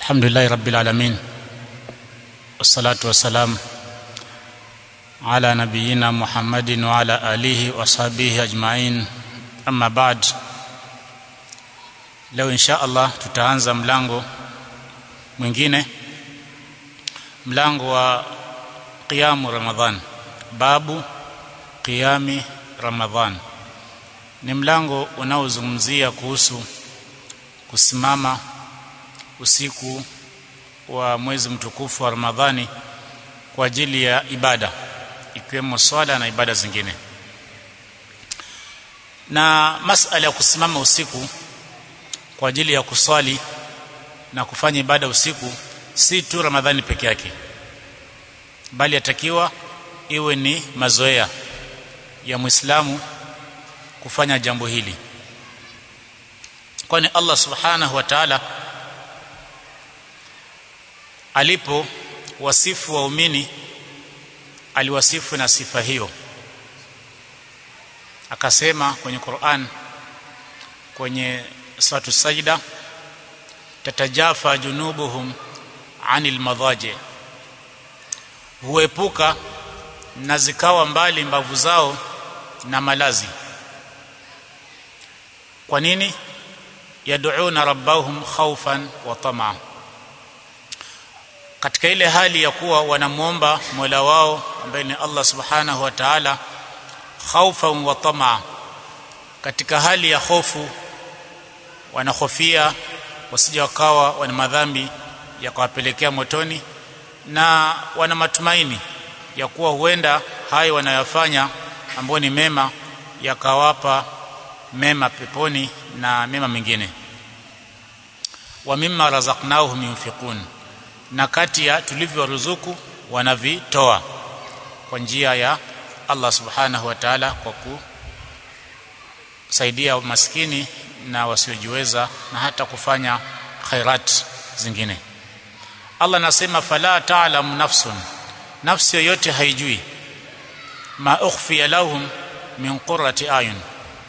الحمد لله رب العالمين والصلاة والسلام على نبينا محمد وعلى آله وصحبه أجمعين أما بعد leo insha Allah tutaanza mlango mwingine mlango wa qiyamu ramadhan babu qiyami ramadhan ni mlango unaozungumzia kuhusu kusimama usiku wa mwezi mtukufu wa Ramadhani kwa ajili ya ibada ikiwemo swala na ibada zingine na masala ya kusimama usiku kwa ajili ya kuswali na kufanya ibada usiku si tu Ramadhani peke yake bali yatakiwa iwe ni mazoea ya Muislamu kufanya jambo hili kwani Allah subhanahu wa ta'ala alipo wasifu waumini aliwasifu na sifa hiyo akasema kwenye Qur'an kwenye suratu sajda tatajafa junubuhum anil madaji huepuka na zikawa mbali mbavu zao na malazi kwa nini yad'una rabbahum khawfan wa tamaa katika ile hali ya kuwa wanamuomba Mola wao ambaye ni Allah Subhanahu wa Ta'ala khawfan wa tamaa katika hali ya hofu wanahofia wasije wakawa wana madhambi ya kuwapelekea motoni na wana matumaini ya kuwa huenda hayo wanayofanya ambayo ni mema yakawapa mema peponi na mema mengine wa mimma razaqnahum yunfiqun na kati ya tulivyoruzuku wanavitoa kwa njia ya Allah subhanahu wa ta'ala kwa kusaidia maskini na wasiojiweza na hata kufanya khairat zingine Allah anasema fala ta'lamu nafsun nafsi yoyote haijui ma ukhfiya lahum min qurrati ayun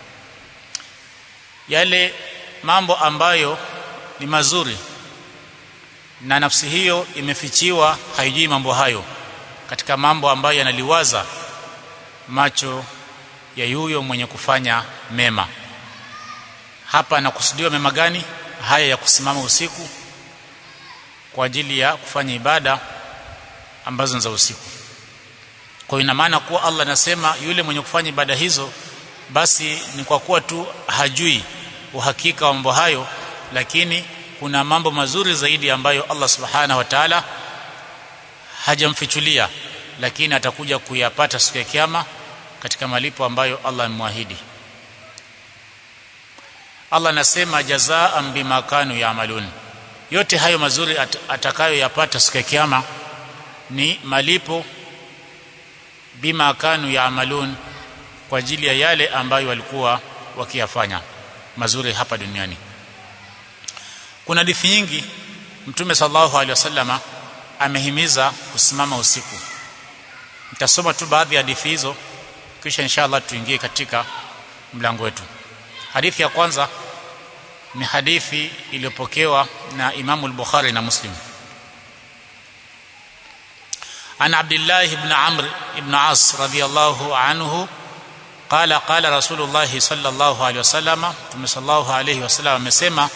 yale mambo ambayo ni mazuri na nafsi hiyo imefichiwa haijui mambo hayo katika mambo ambayo yanaliwaza macho ya yuyo mwenye kufanya mema hapa anakusudiwa mema gani haya ya kusimama usiku kwa ajili ya kufanya ibada ambazo ni za usiku kwa ina maana kuwa Allah anasema yule mwenye kufanya ibada hizo basi ni kwa kuwa tu hajui uhakika wa mambo hayo lakini kuna mambo mazuri zaidi ambayo Allah subhanahu wa ta'ala hajamfichulia lakini atakuja kuyapata siku ya kiyama katika malipo ambayo Allah amemwahidi Allah anasema jazaan bima kanu yaamalun yote hayo mazuri at atakayoyapata siku ya kiyama ni malipo bima kanu yaamalun kwa ajili ya yale ambayo walikuwa wakiyafanya mazuri hapa duniani kuna hadithi nyingi mtume sallallahu alaihi wasallama amehimiza kusimama usiku nitasoma tu baadhi ya hadithi hizo kisha inshallah tuingie katika mlango wetu hadithi ya kwanza ni hadithi iliyopokewa na Imam al-Bukhari na Muslim عن عبد الله بن عمرو بن عاص رضي الله عنه قال قال رسول الله صلى الله عليه وسلم صلى الله عليه وسلم amesema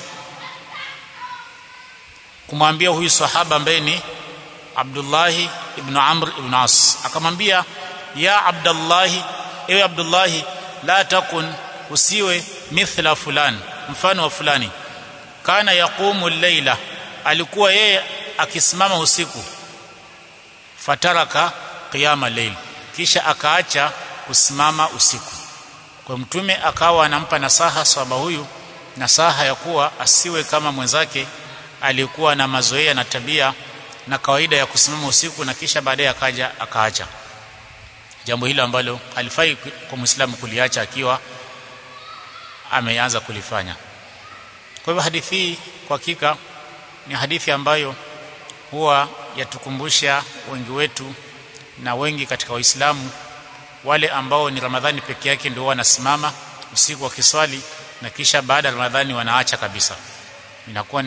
kumwambia huyu sahaba ambaye ni Abdullah ibn Amr ibn As akamwambia ya Abdullah ewe Abdullah la takun usiwe mithla fulan mfano wa fulani kana yaqumu al-laila alikuwa yeye akisimama usiku fataraka qiyama layl kisha akaacha kusimama usiku kwa mtume akawa anampa nasaha sahaba huyu nasaha ya kuwa asiwe kama mwenzake alikuwa na mazoea na tabia na kawaida ya kusimama usiku na kisha baadaye akaja akaacha jambo hilo ambalo halifai kwa muislamu kuliacha akiwa ameanza kulifanya kwa hivyo hadithi hii kwa hakika ni hadithi ambayo huwa yatukumbusha wengi wetu na wengi katika waislamu wale ambao ni ramadhani peke yake ndio wanasimama usiku wa kiswali na kisha baada ya ramadhani wanaacha kabisa inakuwa ni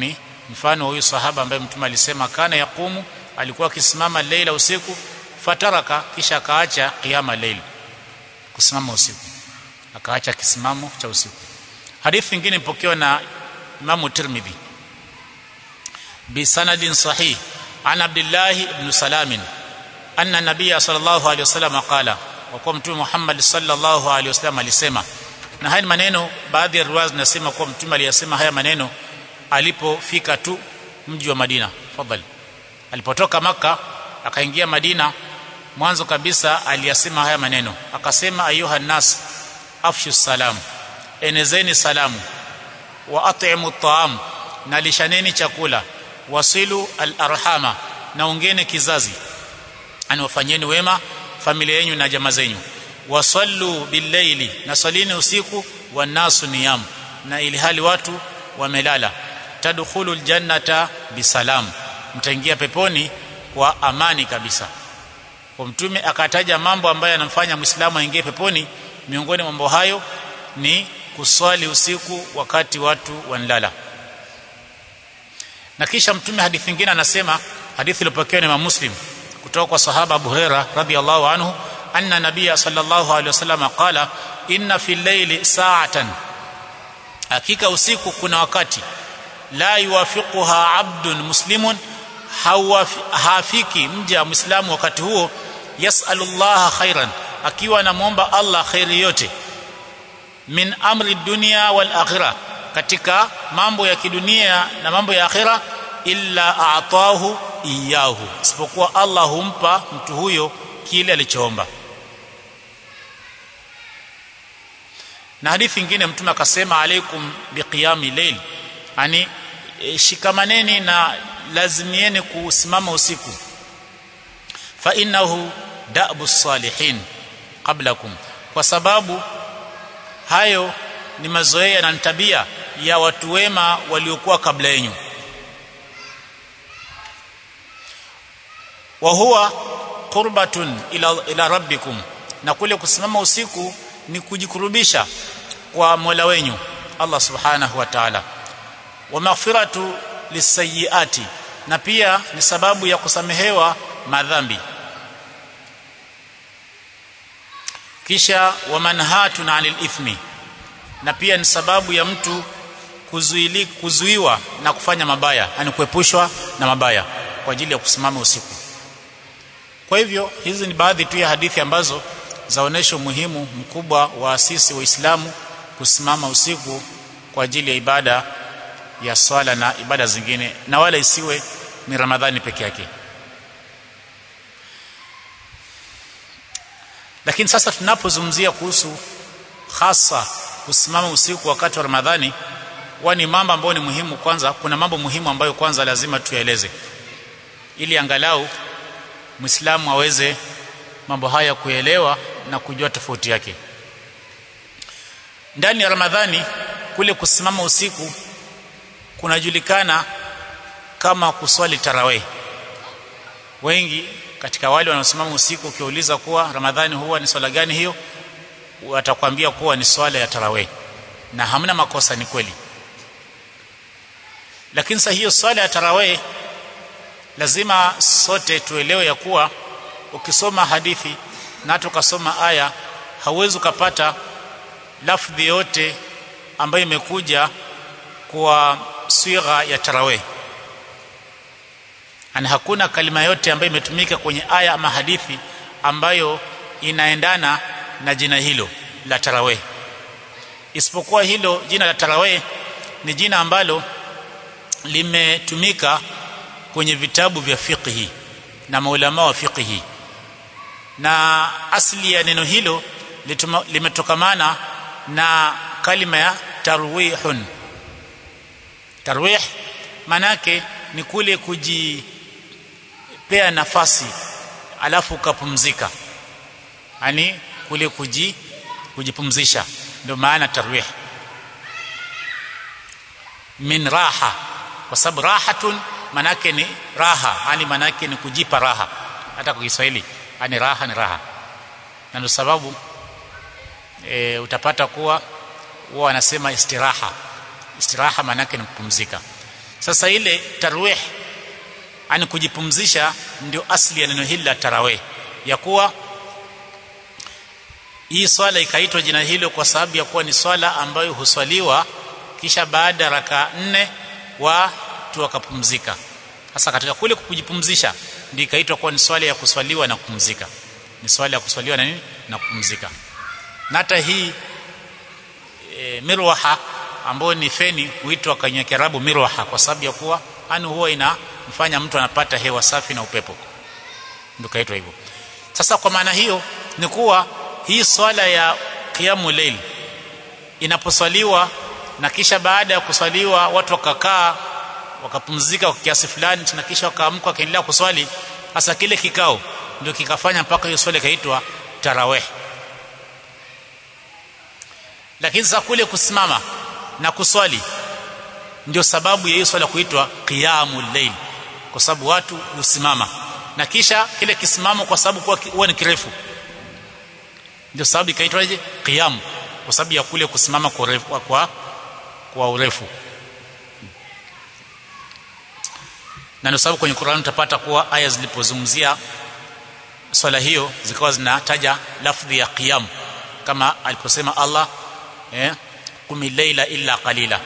mfano huyu sahaba ambaye mtume alisema kana yakumu alikuwa akisimama leila usiku fataraka kisha akaacha qiyama leil kusimama usiku akaacha kisimamo cha usiku hadithi nyingine ipokewa na Imam Tirmidhi bisanadin sahih an Abdullah ibn Salam anna nabiyya sallallahu alayhi wasallam qala wa kwa mtume Muhammad sallallahu alayhi wasallam alisema na haya maneno baadhi ya riwaya zinasema kuwa mtume aliyasema haya maneno alipofika tu mji wa Madina fadhali alipotoka maka akaingia Madina mwanzo kabisa aliyasema haya maneno akasema ayuha nas afshu salam enezeni salamu wa at'imu at'am na lishaneni chakula wasilu al-arhama na ungeni kizazi ani wafanyeni wema familia yenu na jamaa zenyu wasallu billaili na salini usiku wanasu niyam na ili hali watu wamelala tadkhulul jannata bisalam mtaingia peponi kwa amani kabisa kwa mtume akataja mambo ambayo yanamfanya muislamu aingie peponi miongoni mwa mambo hayo ni kuswali usiku wakati watu wanalala na kisha mtume hadithi nyingine anasema hadithi iliyopokewa na Muslim kutoka kwa sahaba Abu Huraira radhiyallahu anhu anna nabiyya sallallahu alaihi wasallam qala inna fil layli sa'atan hakika usiku kuna wakati la yuwafiquha abdun muslimun hafiki mja muislamu wakati huo yasalullaha khairan akiwa anamuomba Allah khairi yote min amri dunya wal akhirah katika mambo ya kidunia na mambo ya akhira illa a'tahu iyahu isipokuwa Allah humpa mtu huyo kile alichoomba na hadithi nyingine mtume akasema alaikum biqiyami layl yani e, shikamaneni na lazimieni kusimama usiku fa innahu da'bu salihin qablakum kwa sababu hayo ni mazoea na tabia ya watu wema waliokuwa kabla yenu wa huwa qurbatun ila, ila rabbikum na kule kusimama usiku ni kujikurubisha kwa Mola wenyu Allah subhanahu wa ta'ala wa maghfiratu lisayiati na pia ni sababu ya kusamehewa madhambi kisha wa manhatun anil ithmi na pia ni sababu ya mtu kuzuili kuzuiwa na kufanya mabaya yani kuepushwa na mabaya kwa ajili ya kusimama usiku kwa hivyo hizi ni baadhi tu ya hadithi ambazo zaonesha umuhimu mkubwa wa asisi waislamu kusimama usiku kwa ajili ya ibada ya swala na ibada zingine na wala isiwe ni ramadhani peke yake lakini sasa tunapozungumzia kuhusu hasa kusimama usiku wakati wa ramadhani huwa ni mambo ambayo ni muhimu kwanza kuna mambo muhimu ambayo kwanza lazima tuyaeleze ili angalau muislamu aweze mambo haya kuelewa na kujua tofauti yake ndani ya ramadhani kule kusimama usiku kunajulikana kama kuswali tarawih wengi katika wale wanaosimama usiku ukiuliza kuwa ramadhani huwa ni swala gani hiyo watakwambia kuwa ni swala ya tarawih na hamna makosa ni kweli lakini sasa hiyo swala ya tarawih lazima sote tuelewe ya kuwa ukisoma hadithi na tukasoma aya hauwezi ukapata lafdhi yote ambayo imekuja kwa swigha ya tarawih ana hakuna kalima yote ambayo imetumika kwenye aya ama hadithi ambayo inaendana na jina hilo la tarawih isipokuwa hilo jina la tarawih ni jina ambalo limetumika kwenye vitabu vya fiqhi na maulama wa fiqhi na asli ya neno hilo limetokamana na kalima ya tarwihun tarwih manake ni kule kujipea nafasi alafu ukapumzika yani kule kuji kujipumzisha ndio maana tarwih min raha kwa sababu rahatun manake ni raha yani manake ni kujipa raha hata kwa Kiswahili yani raha ni raha na ndio sababu e, utapata kuwa huwa wanasema istiraha istiraha manake ni kupumzika sasa ile tarwih ani kujipumzisha ndio asli ya neno hili la tarawih ya kuwa hii swala ikaitwa jina hilo kwa sababu ya kuwa ni swala ambayo huswaliwa kisha baada raka nne watu wakapumzika sasa katika kule kujipumzisha ndio ikaitwa kuwa ni swala ya kuswaliwa na kupumzika ni swala ya kuswaliwa na nini na kupumzika na hata hii e, mirwaha ambayo ni feni huitwa kwenye Kiarabu mirwaha kwa sababu ya kuwa ani huwa inamfanya mtu anapata hewa safi na upepo ndio kaitwa hivyo sasa kwa maana hiyo ni kuwa hii swala ya qiyamu layl inaposwaliwa na kisha baada ya kuswaliwa watu wakakaa wakapumzika kwa kiasi fulani na kisha wakaamka wakaendelea kuswali hasa kile kikao ndio kikafanya mpaka hiyo swala ikaitwa tarawih lakini sasa kule kusimama na kuswali ndio sababu ya hiyo swala kuitwa qiyamul layl kwa sababu watu husimama na kisha kile kisimamo kwa sababu kwa huwa ni kirefu ndio sababu ikaitwaje qiyam kwa sababu ya kule kusimama kwa urefu kwa, kwa urefu na ndio sababu kwenye Qur'an utapata kuwa aya zilipozungumzia swala hiyo zikawa zinataja lafdhi ya qiyam kama aliposema Allah eh kumi leila illa qalila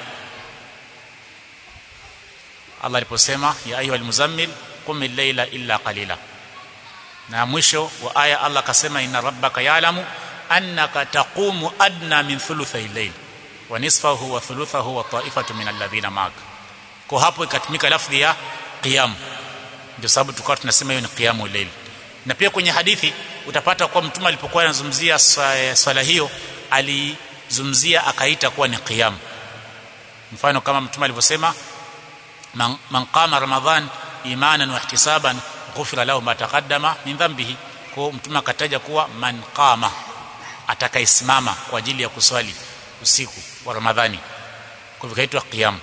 Allah aliposema ya ayyuhal muzammil qum leila illa qalila na mwisho wa aya Allah akasema inna rabbaka ya'lamu annaka taqumu adna min thuluthay al-layl wa nisfahu wa thuluthahu wa ta'ifatu min alladhina ma'ak kwa hapo ikatumika lafdhi ya qiyam ndio sababu tukawa tunasema hiyo ni qiyamul layl na pia kwenye hadithi utapata kuwa mtume alipokuwa anazungumzia swala hiyo alizungumzia akaita kuwa ni qiyam mfano kama mtume alivyosema man, man qama ramadhan imanan wa ihtisaban ghufira lahu ma taqaddama min dhanbihi kwa mtume akataja kuwa man qama atakayesimama kwa ajili ya kuswali usiku wa ramadhani kwa hivyo kaitwa qiyam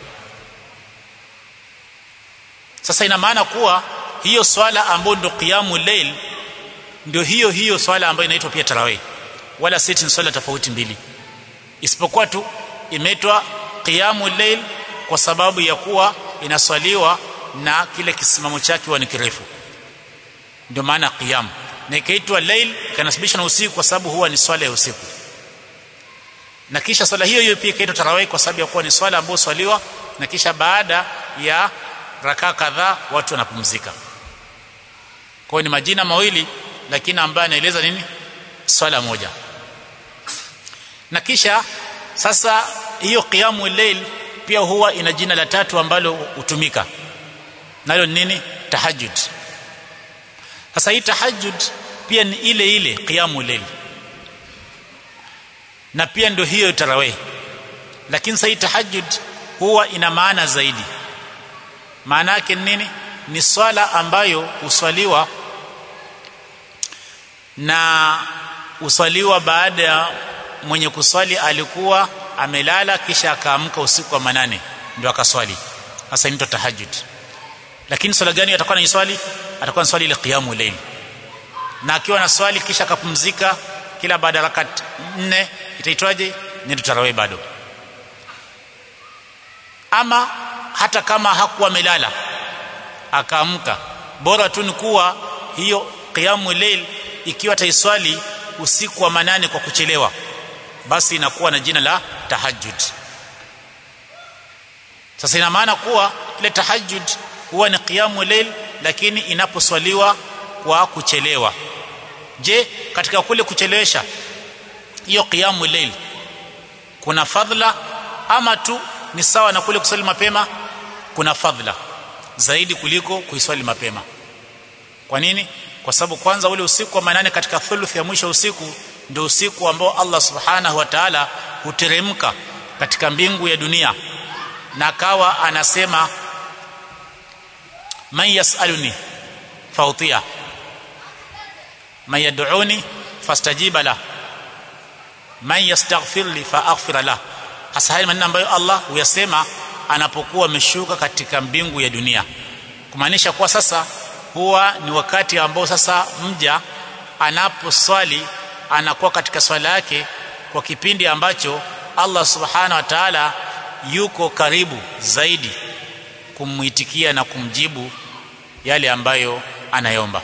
sasa ina maana kuwa hiyo swala ambayo ndio qiyamul layl ndio hiyo hiyo swala ambayo inaitwa pia tarawih wala si ni swala tofauti mbili isipokuwa tu imeitwa qiyamul layl kwa sababu ya kuwa inaswaliwa na kile kisimamo chake huwa ni kirefu ndio maana qiyam na ikaitwa layl kanasibishwa na usiku kwa sababu huwa ni swala ya usiku na kisha swala hiyo hiyo pia ikaitwa tarawih kwa sababu ya kuwa ni swala ambayo swaliwa na kisha baada ya rakaa kadhaa watu wanapumzika kwa ni majina mawili lakini ambayo anaeleza nini swala moja na kisha sasa hiyo qiyamu layl pia huwa ina jina la tatu ambalo hutumika nalo nini tahajjud sasa hii tahajjud pia ni ile ile qiyamu layl na pia ndio hiyo tarawih lakini sasa hii tahajjud huwa ina maana zaidi maana yake nini ni swala ambayo huswaliwa na uswaliwa baada ya mwenye kuswali alikuwa amelala kisha akaamka usiku wa manane ndio akaswali sasa inaitwa tahajjud lakini swala gani atakuwa anaiswali atakuwa anaswali ile qiyamu layl na akiwa na swali kisha akapumzika kila baada ya rakat nne itaitwaje ni tarawih bado ama hata kama hakuwa amelala akaamka bora tu ni kuwa hiyo qiyamu layl ikiwa taiswali usiku wa manane kwa kuchelewa basi inakuwa na jina la tahajjud sasa ina maana kuwa ile tahajjud huwa ni qiyamu layl lakini inaposwaliwa kwa kuchelewa je katika kule kuchelewesha hiyo qiyamu layl kuna fadhila ama tu ni sawa na kule kuswali mapema kuna fadhila zaidi kuliko kuiswali mapema kwa nini kwa sababu kwanza ule usiku wa manane katika thuluth ya mwisho usiku ndio usiku ambao Allah subhanahu wa ta'ala huteremka katika mbingu ya dunia na akawa anasema man yasaluni fautia man yad'uni fastajiba la man yastaghfir li faaghfir la hasa haya maneno ambayo Allah huyasema anapokuwa ameshuka katika mbingu ya dunia kumaanisha kuwa sasa huwa ni wakati ambao sasa mja anaposwali anakuwa katika swala yake kwa kipindi ambacho Allah subhanahu wa ta'ala yuko karibu zaidi kumuitikia na kumjibu yale ambayo anayomba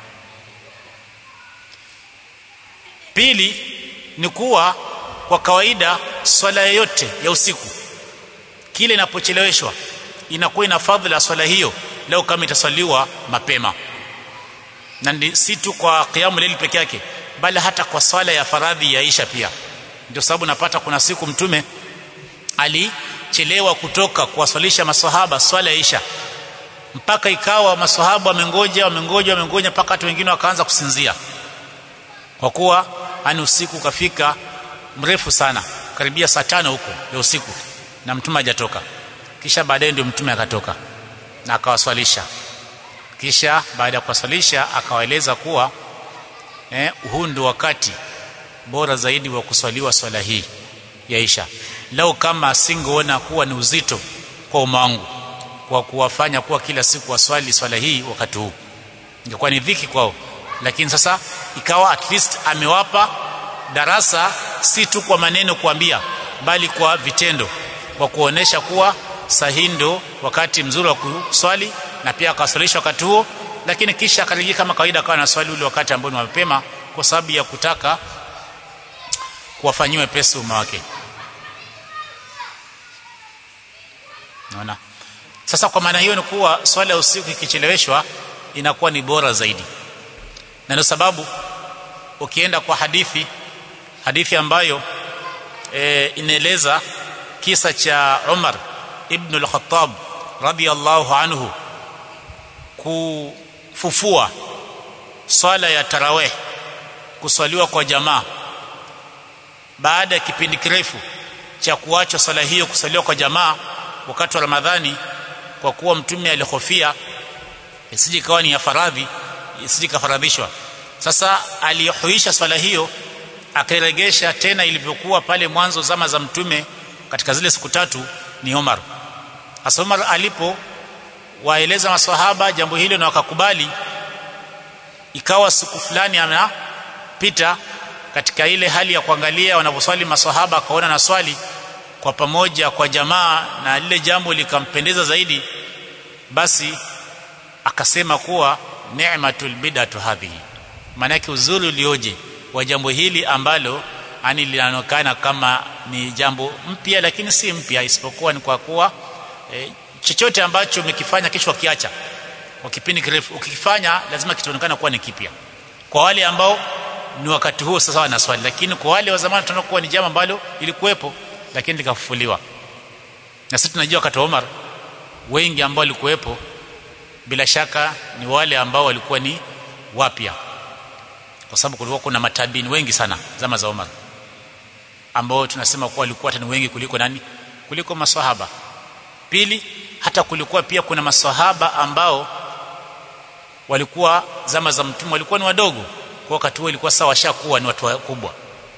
pili ni kuwa kwa kawaida swala yoyote ya usiku kile inapocheleweshwa inakuwa ina fadhila swala hiyo leo kama itaswaliwa mapema na si tu kwa qiyamu layl peke yake bali hata kwa swala ya faradhi ya Isha pia ndio sababu napata kuna siku mtume alichelewa kutoka kuwaswalisha maswahaba swala ya Isha mpaka ikawa maswahaba wamengoja wamengoja wamengoja mpaka watu wengine wakaanza kusinzia kwa kuwa ani usiku ukafika mrefu sana karibia saa tano huko ya usiku na mtume hajatoka kisha baadaye ndio mtume akatoka na akawaswalisha kisha baada ya kuwaswalisha akawaeleza kuwa eh, huu ndio wakati bora zaidi wa kuswaliwa swala hii ya Isha lau kama asingeona kuwa ni uzito kwa umma wangu kwa kuwafanya kuwa kila siku waswali swala hii wakati huu ingekuwa ni dhiki kwao lakini sasa ikawa at least amewapa darasa si tu kwa maneno kuambia bali kwa vitendo kwa kuonesha kuwa sahihi ndo wakati mzuri wa kuswali na pia akaswalisha wakati huo lakini kisha akarejea kama kawaida akawa na swali ule wakati ambao ni mapema kwa sababu ya kutaka kuwafanyiwe pesa umma wake naona sasa kwa maana hiyo ni kuwa swala ya usiku ikicheleweshwa inakuwa ni bora zaidi na ndio sababu ukienda kwa hadithi hadithi ambayo e, inaeleza kisa cha Umar ibn al-Khattab radiyallahu anhu kufufua swala ya tarawih kuswaliwa kwa jamaa baada ya kipindi kirefu cha kuacha swala hiyo kuswaliwa kwa jamaa wakati wa Ramadhani kwa kuwa mtume alihofia isije ikawa ni ya faradhi isije kafaradhishwa sasa alihuisha swala hiyo akairegesha tena ilivyokuwa pale mwanzo zama za mtume katika zile siku tatu ni Umar hasa Umar alipo waeleza maswahaba jambo hilo na wakakubali ikawa siku fulani anapita katika ile hali ya kuangalia wanavyoswali maswahaba akaona na swali kwa pamoja kwa jamaa na lile jambo likampendeza zaidi basi akasema kuwa ni'matul bid'atu hadhihi maana yake uzuri ulioje wa jambo hili ambalo ani linaonekana kama ni jambo mpya lakini si mpya isipokuwa ni kwa kuwa e, chochote ambacho umekifanya kisha ukiacha kwa kipindi kirefu ukikifanya lazima kitaonekana kuwa ni kipya kwa wale ambao ni wakati huo sasa wana swali lakini kwa wale wa zamani tunaona kuwa ni jambo ambalo ilikuwepo lakini likafufuliwa na sisi tunajua wakati wa Umar wengi ambao walikuwepo bila shaka ni wale ambao walikuwa ni wapya kwa sababu kulikuwa kuna matabini wengi sana zama za Umar ambao tunasema kuwa walikuwa hata ni wengi kuliko nani kuliko maswahaba pili hata kulikuwa pia kuna maswahaba ambao walikuwa zama za mtume walikuwa ni wadogo kwa wakati huo ilikuwa sawa washakuwa ni watu wakubwa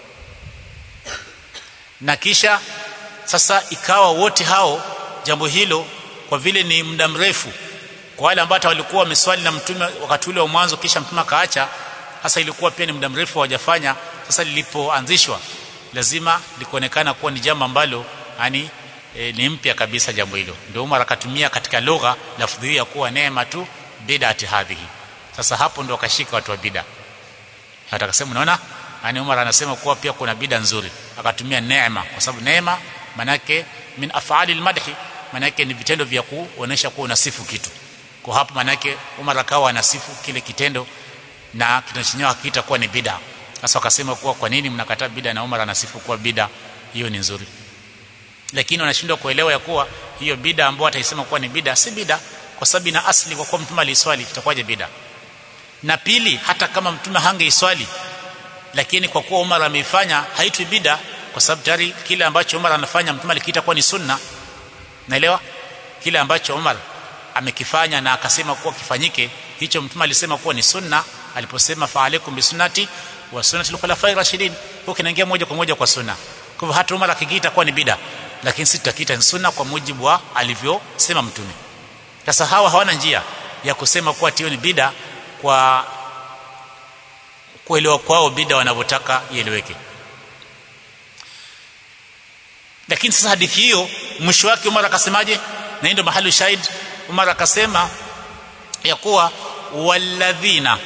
na kisha sasa ikawa wote hao jambo hilo kwa vile ni muda mrefu kwa wale ambao walikuwa wameswali na mtume wakati ule wa mwanzo kisha mtume akaacha sasa ilikuwa pia ni muda mrefu hawajafanya sasa lilipoanzishwa lazima likuonekana kuwa ni jambo ambalo yani e, ni mpya kabisa jambo hilo ndio Umar akatumia katika lugha lafdhi ya kuwa neema tu bid'ati hadhihi sasa hapo ndio akashika watu wa bid'a hata akasema unaona yani Umar anasema kuwa pia kuna bid'a nzuri akatumia neema kwa sababu neema manake min af'alil madhi manake ni vitendo vya kuonesha kuwa unasifu kitu kwa hapo manake Umar akawa anasifu kile kitendo na kitendo chenyewe akiita kuwa ni bid'a sasa wakasema kuwa kwa nini mnakataa bid'a na Umar anasifu kuwa bid'a hiyo ni nzuri lakini wanashindwa kuelewa ya kuwa hiyo bid'a ambayo ataisema kuwa ni bid'a si bid'a kwa sababu ina asli kwa kuwa mtume aliswali itakuwaje bid'a na pili hata kama mtume hangeiswali lakini kwa kuwa Umar ameifanya haitwi bid'a kwa sababu tayari kile ambacho Umar anafanya mtume alikiita kuwa ni sunna naelewa kile ambacho Umar amekifanya na akasema kuwa kifanyike hicho mtume alisema kuwa ni sunna aliposema fa alaikum bisunnati wa sunnati al-khulafai rashidin huko kinaingia moja kwa moja kwa sunna kwa hivyo hata Umar akikiita kuwa ni bid'a lakini sisi tutakiita ni sunna kwa mujibu wa alivyosema mtume sasa hawa hawana njia ya kusema kuwa tio ni bid'a kwa kuelewa kwao bid'a wanavyotaka ieleweke lakini sasa hadithi hiyo mwisho wake Umar akasemaje na ndio mahali shahid Umar akasema ya kuwa walladhina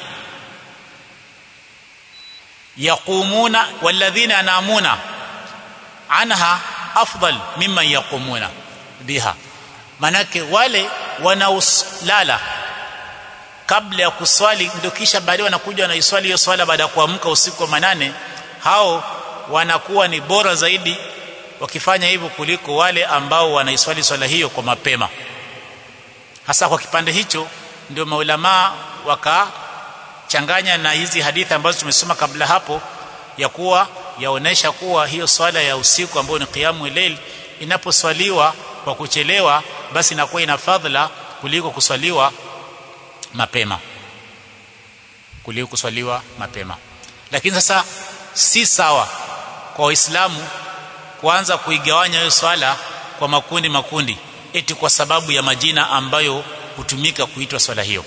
yaqumuna walladhina yanamuna anha afdal mimman yaqumuna biha manake wale wanaolala kabla ya kuswali ndio kisha baadaye wanakuja wanaiswali hiyo swala baada ya kuamka usiku wa manane hao wanakuwa ni bora zaidi wakifanya hivyo kuliko wale ambao wanaiswali swala hiyo kwa mapema hasa kwa kipande hicho ndio maulamaa wakachanganya na hizi hadithi ambazo tumesoma kabla hapo ya kuwa yaonesha kuwa hiyo swala ya usiku ambayo ni qiyamu layl inaposwaliwa kwa kuchelewa basi inakuwa ina fadhila kuliko kuswaliwa mapema kuliko kuswaliwa mapema lakini sasa si sawa kwa waislamu kuanza kuigawanya hiyo swala kwa makundi makundi eti kwa sababu ya majina ambayo hutumika kuitwa swala hiyo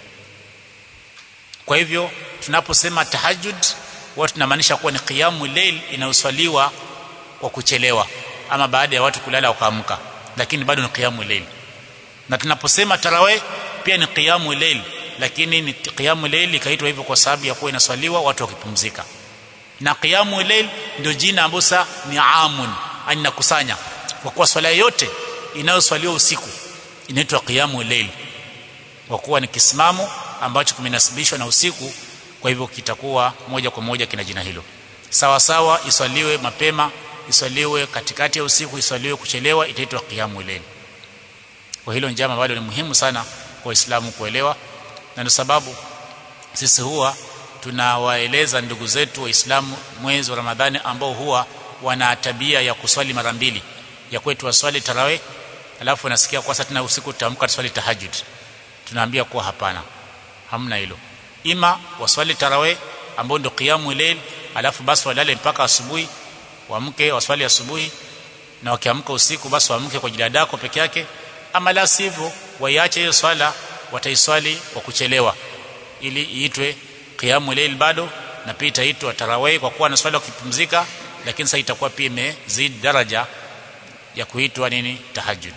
kwa hivyo tunaposema tahajjud watu tunamaanisha kuwa ni qiyamu layl inayoswaliwa kwa kuchelewa ama baada ya watu kulala wakaamka lakini bado ni qiyamu layl na tunaposema tarawih pia ni qiyamu layl lakini ni qiyamu layl ikaitwa hivyo kwa sababu ya kuwa inaswaliwa watu wakipumzika na qiyamu layl ndio jina ambalo ni amun anakusanya kwa kuwa swala yote inayoswaliwa usiku inaitwa qiyamu layl kwa kuwa ni kisimamo ambacho kimenasibishwa na usiku kwa hivyo kitakuwa moja kwa moja kina jina hilo sawa sawa iswaliwe mapema iswaliwe katikati ya usiku iswaliwe kuchelewa itaitwa qiyamu layl kwa hilo njama bado ni muhimu sana kwa waislamu kuelewa na ndio sababu sisi huwa tunawaeleza ndugu zetu waislamu mwezi wa ramadhani ambao huwa wana tabia ya kuswali mara mbili ya kwetu waswali tarawih alafu nasikia kwa sasa tena usiku tutamka tuswali tahajjud tunaambia kuwa hapana hamna hilo ima waswali tarawih ambao ndio qiyamu layl alafu basi walale mpaka asubuhi waamke waswali asubuhi na wakiamka usiku basi waamke kwa ajili yako peke yake ama la sivyo waiache hiyo swala wataiswali kwa kuchelewa ili iitwe qiyamu layl bado na pia itaitwa tarawih kwa kuwa na swala kupumzika lakini sasa itakuwa pia imezidi daraja ya kuitwa nini tahajjud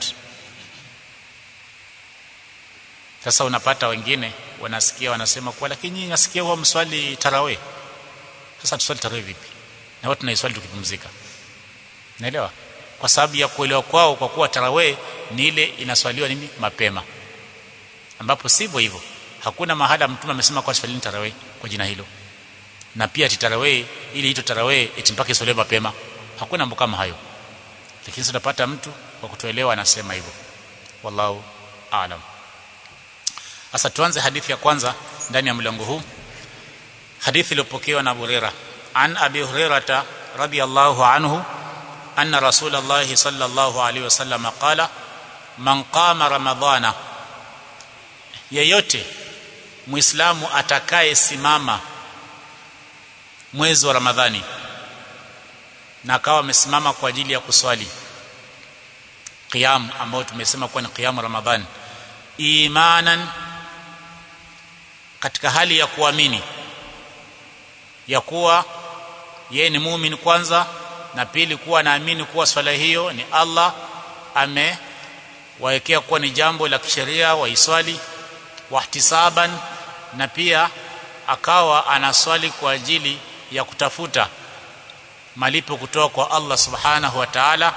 sasa unapata wengine wanasikia wanasema kwa lakini nasikia huwa mswali tarawih sasa tuswali tarawih vipi na watu naiswali tukipumzika naelewa kwa sababu ya kuelewa kwao kwa kuwa tarawih ni ile inaswaliwa nini mapema ambapo sivyo hivyo hakuna mahala mtume amesema kwa swalini tarawih kwa jina hilo na pia tarawih ili ito tarawih eti mpaka iswaliwe mapema hakuna mambo kama hayo lakini tunapata mtu kwa kutoelewa anasema hivyo wallahu aalam sasa tuanze hadithi ya kwanza ndani ya mlango huu hadithi iliyopokewa na Burera an Abi Hurairah radhiyallahu anhu anna Rasulullah sallallahu alaihi wasallam qala man qama ramadhana yeyote muislamu atakaye simama mwezi wa ramadhani na akawa amesimama kwa ajili ya kuswali qiyam ambao tumesema kuwa ni qiyam ramadhani imanan katika hali ya kuamini ya kuwa yeye ni muumini kwanza na pili kuwa naamini kuwa swala hiyo ni Allah amewawekea kuwa ni jambo la kisheria waiswali wahtisaban na pia akawa anaswali kwa ajili ya kutafuta malipo kutoka kwa Allah subhanahu wa ta'ala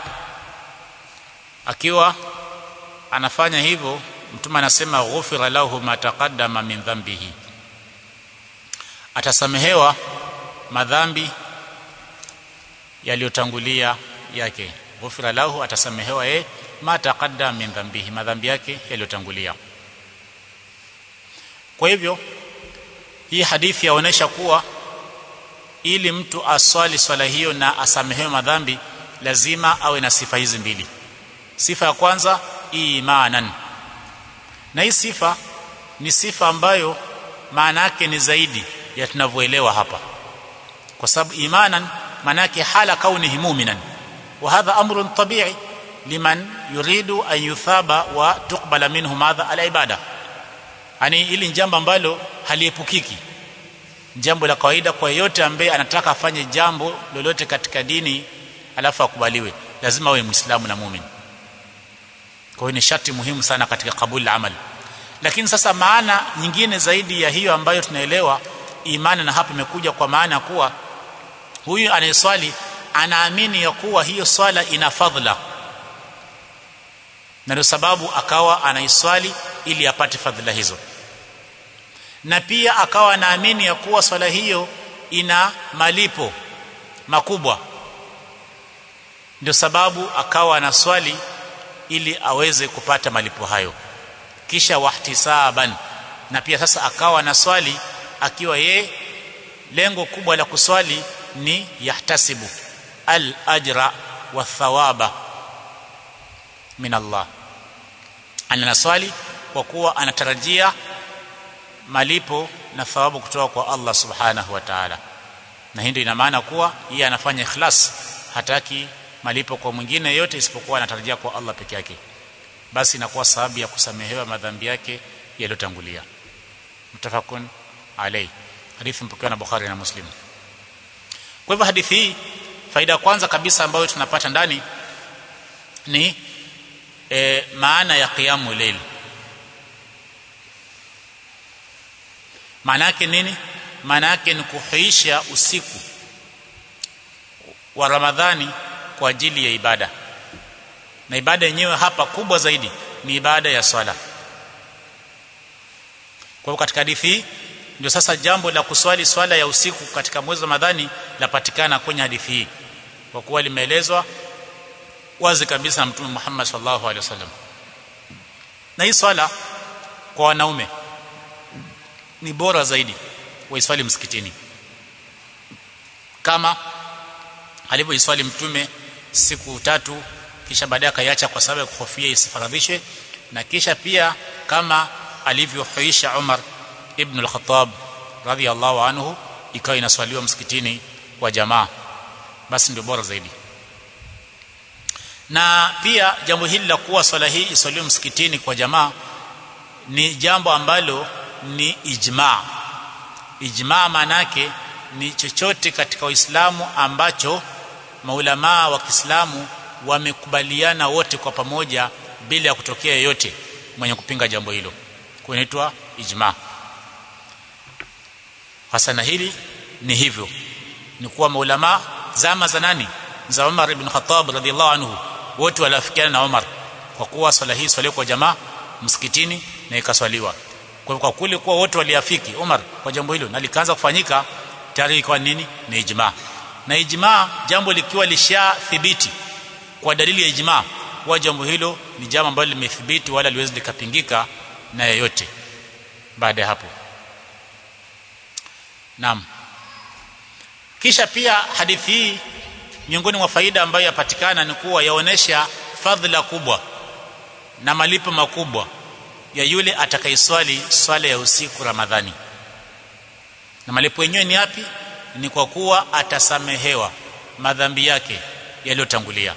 akiwa anafanya hivyo mtume anasema ghufira lahu ma taqaddama min dhanbihi atasamehewa madhambi yaliyotangulia yake ghufira lahu atasamehewa yeye ma taqaddama min dhanbihi madhambi yake yaliyotangulia kwa hivyo hii hadithi yaonesha kuwa ili mtu aswali swala hiyo na asamehewe madhambi lazima awe na sifa hizi mbili sifa ya kwanza imanan na hii sifa ni sifa ambayo maana yake ni zaidi ya tunavyoelewa hapa kwa sababu imanan maana yake hala kaunihi mu'minan wa hadha amrun tabi'i liman yuridu an yuthaba wa tuqbala minhu madha ala ibada yani ili jambo ambalo haliepukiki jambo la kawaida kwa yeyote ambaye anataka afanye jambo lolote katika dini alafu akubaliwe lazima awe muislamu na muumini kwa hiyo ni sharti muhimu sana katika kabuli la amali lakini sasa maana nyingine zaidi ya hiyo ambayo tunaelewa imani na hapa imekuja kwa maana kuwa huyu anayeswali anaamini ya kuwa hiyo swala ina fadhila na ndio sababu akawa anaiswali ili apate fadhila hizo na pia akawa anaamini ya kuwa swala hiyo ina malipo makubwa ndio sababu akawa anaswali ili aweze kupata malipo hayo kisha wahtisaban na pia sasa akawa anaswali akiwa ye lengo kubwa la kuswali ni yahtasibu al ajra wa thawaba min Allah anaswali kwa kuwa anatarajia malipo na thawabu kutoka kwa Allah subhanahu wa ta'ala na hii ndio ina maana kuwa yeye anafanya ikhlas hataki malipo kwa mwingine yote isipokuwa anatarajia kwa Allah peke yake basi inakuwa sababu ya kusamehewa madhambi yake yaliyotangulia mutafakun alai hadithi mpokewa na Bukhari na Muslim kwa hivyo hadithi hii faida ya kwanza kabisa ambayo tunapata ndani ni e, maana ya qiyamu layl maana yake nini maana yake ni kuhuisha usiku wa Ramadhani kwa ajili ya ibada na ibada yenyewe hapa kubwa zaidi ni ibada ya swala kwa katika hadithi hii ndio sasa jambo la kuswali swala ya usiku katika mwezi wa Ramadhani lapatikana kwenye hadithi hii kwa kuwa limeelezwa wazi kabisa na Mtume Muhammad sallallahu alaihi wasallam na hii swala kwa wanaume ni bora zaidi waiswali msikitini kama alivyoiswali mtume siku tatu kisha baadaye akaiacha kwa sababu ya kuhofia isifaradhishwe na kisha pia kama alivyohuisha Umar ibn al-Khattab radhiyallahu anhu ikawa inaswaliwa msikitini kwa jamaa basi ndio bora zaidi na pia jambo hili la kuwa swala hii iswaliwe msikitini kwa jamaa ni jambo ambalo ni ijma ijma manake ni chochote katika Uislamu ambacho maulamaa wa Kiislamu wamekubaliana wote kwa pamoja bila ya kutokea yeyote mwenye kupinga jambo hilo kunaitwa ijma hasa na hili ni hivyo ni kuwa maulama zama za nani za Umar ibn Khattab radhiallahu anhu wote waliafikiana na Umar kwa kuwa swala hii swaliwa kwa jamaa msikitini na ikaswaliwa kwa kwa kule kuwa wote waliafiki Umar kwa jambo hilo na likaanza kufanyika tayari ikawa nini ni ijma na ijma jambo likiwa lishathibiti kwa dalili ya ijma kwa jambo hilo ni jambo ambalo limethibiti wala liwezi likapingika na yeyote baada ya hapo Naam kisha pia hadithi hii miongoni mwa faida ambayo yapatikana ni kuwa yaonesha fadhila kubwa na malipo makubwa ya yule atakayeswali swala ya usiku Ramadhani na malipo yenyewe ni yapi ni kwa kuwa atasamehewa madhambi yake yaliyotangulia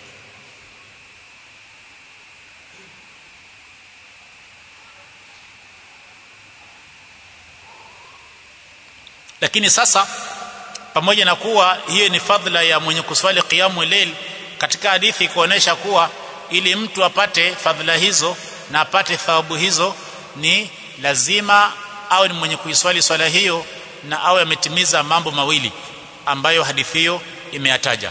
lakini sasa pamoja na kuwa hiyo ni fadhila ya mwenye kuswali qiyamu layl katika hadithi kuonesha kuwa ili mtu apate fadhila hizo na apate thawabu hizo ni lazima awe ni mwenye kuiswali swala hiyo na awe ametimiza mambo mawili ambayo hadithi hiyo imeyataja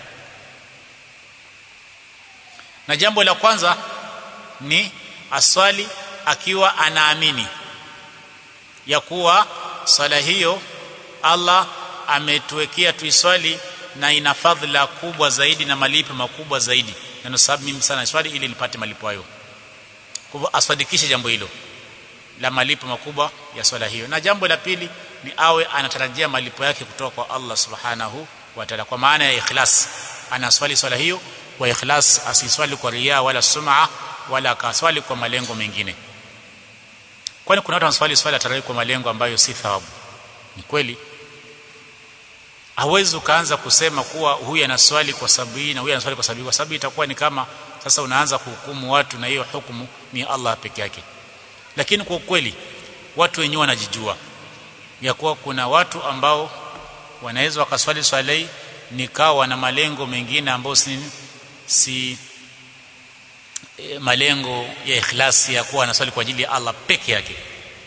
na jambo la kwanza ni aswali akiwa anaamini ya kuwa swala hiyo Allah ametuwekea tuiswali na ina fadhila kubwa zaidi na malipo makubwa zaidi na ndio sababu mimi sana swali ili nipate malipo hayo kwa hivyo aswadikishe jambo hilo la malipo makubwa ya swala hiyo na jambo la pili ni awe anatarajia malipo yake kutoka kwa Allah subhanahu wa ta'ala kwa maana ya ikhlas anaswali swala hiyo kwa ikhlas asiswali kwa riya wala sum'a wala akaswali kwa malengo mengine kwani kuna watu wanaswali swala tarawih kwa malengo ambayo si thawabu ni kweli hawezi ukaanza kusema kuwa huyu anaswali kwa sababu hii na huyu anaswali kwa sababu hii kwa sababu itakuwa ni kama sasa unaanza kuhukumu watu na hiyo hukumu ni Allah peke yake lakini kwa ukweli watu wenyewe wanajijua ya kuwa kuna watu ambao wanaweza wakaswali swala hii nikawa wana malengo mengine ambayo si, si e, malengo ya ikhlasi ya kuwa anaswali kwa ajili ya Allah peke yake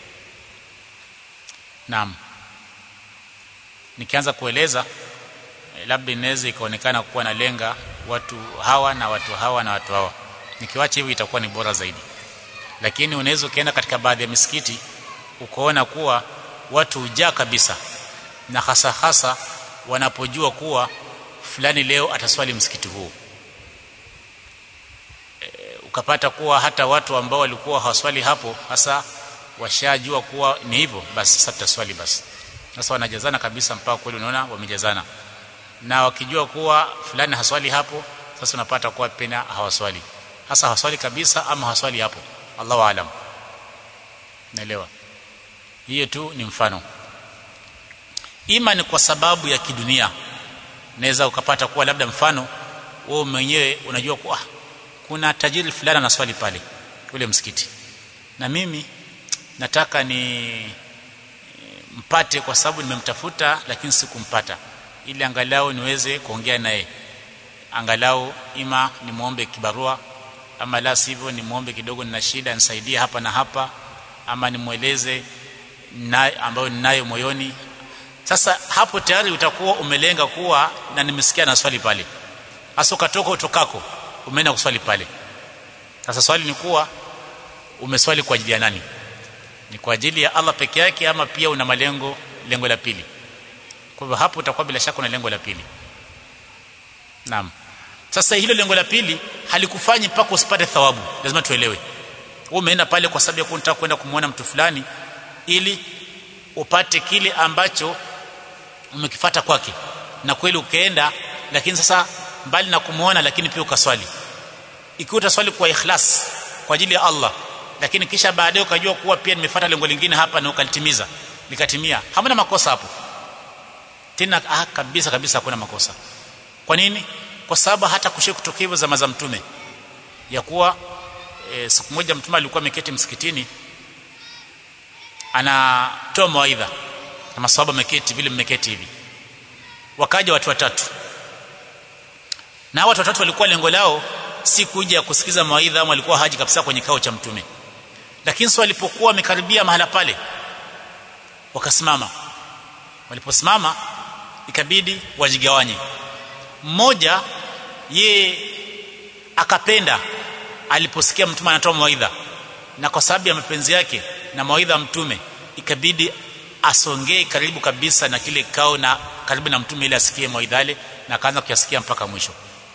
naam nikianza kueleza e, labda inaweza ikaonekana kuwa nalenga watu hawa na watu hawa na watu hawa nikiwacha hivi itakuwa ni bora zaidi lakini unaweza ukaenda katika baadhi ya misikiti ukaona kuwa watu hujaa kabisa na hasa hasa wanapojua kuwa fulani leo ataswali msikiti huu e, ukapata kuwa hata watu ambao walikuwa hawaswali hapo hasa washajua kuwa ni hivyo basi sasa tutaswali basi sasa wanajazana kabisa mpaka kweli unaona wamejazana na wakijua kuwa fulani haswali hapo sasa unapata kuwa pena hawaswali hasa hawaswali kabisa ama hawaswali hapo Allahu aalam naelewa hiyo tu ni mfano ima ni kwa sababu ya kidunia naweza ukapata kuwa labda mfano wewe mwenyewe unajua kuwa kuna tajiri fulani anaswali pale ule msikiti na mimi nataka ni mpate kwa sababu nimemtafuta lakini sikumpata ili angalau niweze kuongea naye angalau ima nimuombe kibarua ama la sivyo nimuombe kidogo nina shida nisaidie hapa na hapa ama nimweleze na ambayo ninayo moyoni sasa hapo tayari utakuwa umelenga kuwa na nimesikia na swali pale hasa ukatoka utokako umeenda kuswali pale sasa swali ni kuwa umeswali kwa ajili ya nani ni kwa ajili ya Allah peke yake ama pia una malengo lengo la pili kwa hivyo hapo utakuwa bila shaka una lengo la pili naam sasa hilo lengo la pili halikufanyi mpaka usipate thawabu lazima tuelewe wewe umeenda pale kwa sababu ya kutaka kwenda kumuona mtu fulani ili upate kile ambacho umekifata kwake na kweli ukaenda lakini sasa mbali na kumuona lakini pia ukaswali ikiwa utaswali kwa ikhlas kwa ajili ya Allah lakini kisha baadaye ukajua kuwa pia nimefuata lengo lingine hapa na ukalitimiza likatimia hamna makosa hapo tena ah, kabisa kabisa hakuna makosa kwa nini kwa sababu hata kushia kutokea hivyo zama za mtume ya kuwa e, siku moja mtume alikuwa ameketi msikitini anatoa mawaidha na maswahaba ameketi vile mmeketi hivi wakaja watu watatu na watu watatu walikuwa lengo lao si kuja kusikiza mawaidha ama walikuwa haji kabisa kwenye kao cha mtume lakini sio walipokuwa wamekaribia mahala pale wakasimama waliposimama ikabidi wajigawanye mmoja ye akapenda aliposikia mtume anatoa mawaidha na kwa sababu ya mapenzi yake na mawaidha ya mtume ikabidi asongee karibu kabisa na kile kao na karibu na mtume ili asikie mawaidha yale na akaanza kuyasikia mpaka mwisho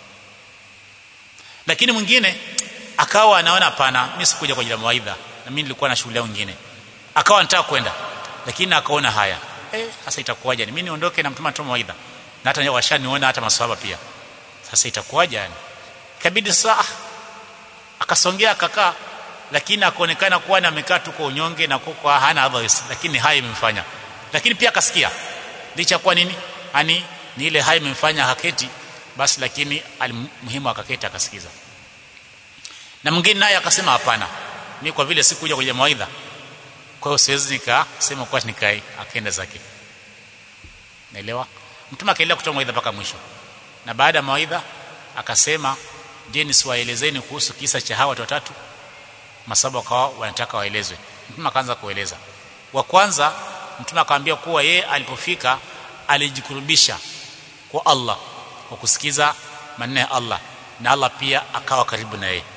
lakini mwingine akawa anaona hapana mimi sikuja kwa ajili ya mawaidha na mimi nilikuwa na shughuli nyingine akawa anataka kwenda lakini akaona haya eh sasa itakuwaje mimi niondoke na mtume anatoa mawaidha na hata washaniona hata maswahaba pia sasa itakuwaje yani ikabidi saa akasongea akakaa lakini akaonekana kuwa na amekaa tu kwa unyonge na kwa hana otherwise lakini haya imemfanya lakini pia akasikia licha kwa nini ani ni ile haya imemfanya haketi basi lakini muhimu akaketi akasikiza na mwingine naye akasema hapana mimi kwa vile sikuja kwenye mawaidha kwa hiyo siwezi nikasema kwa nikae akaenda zake naelewa mtume akaendelea kutoa mawaidha mpaka mwisho na baada ya mawaidha akasema je nisiwaelezeni kuhusu kisa cha hawa watu watatu masaba wakawa wanataka waelezwe mtume akaanza kueleza wa kwanza mtume akamwambia kuwa yeye alipofika alijikurubisha kwa Allah kwa kusikiza maneno ya Allah na Allah pia akawa karibu na yeye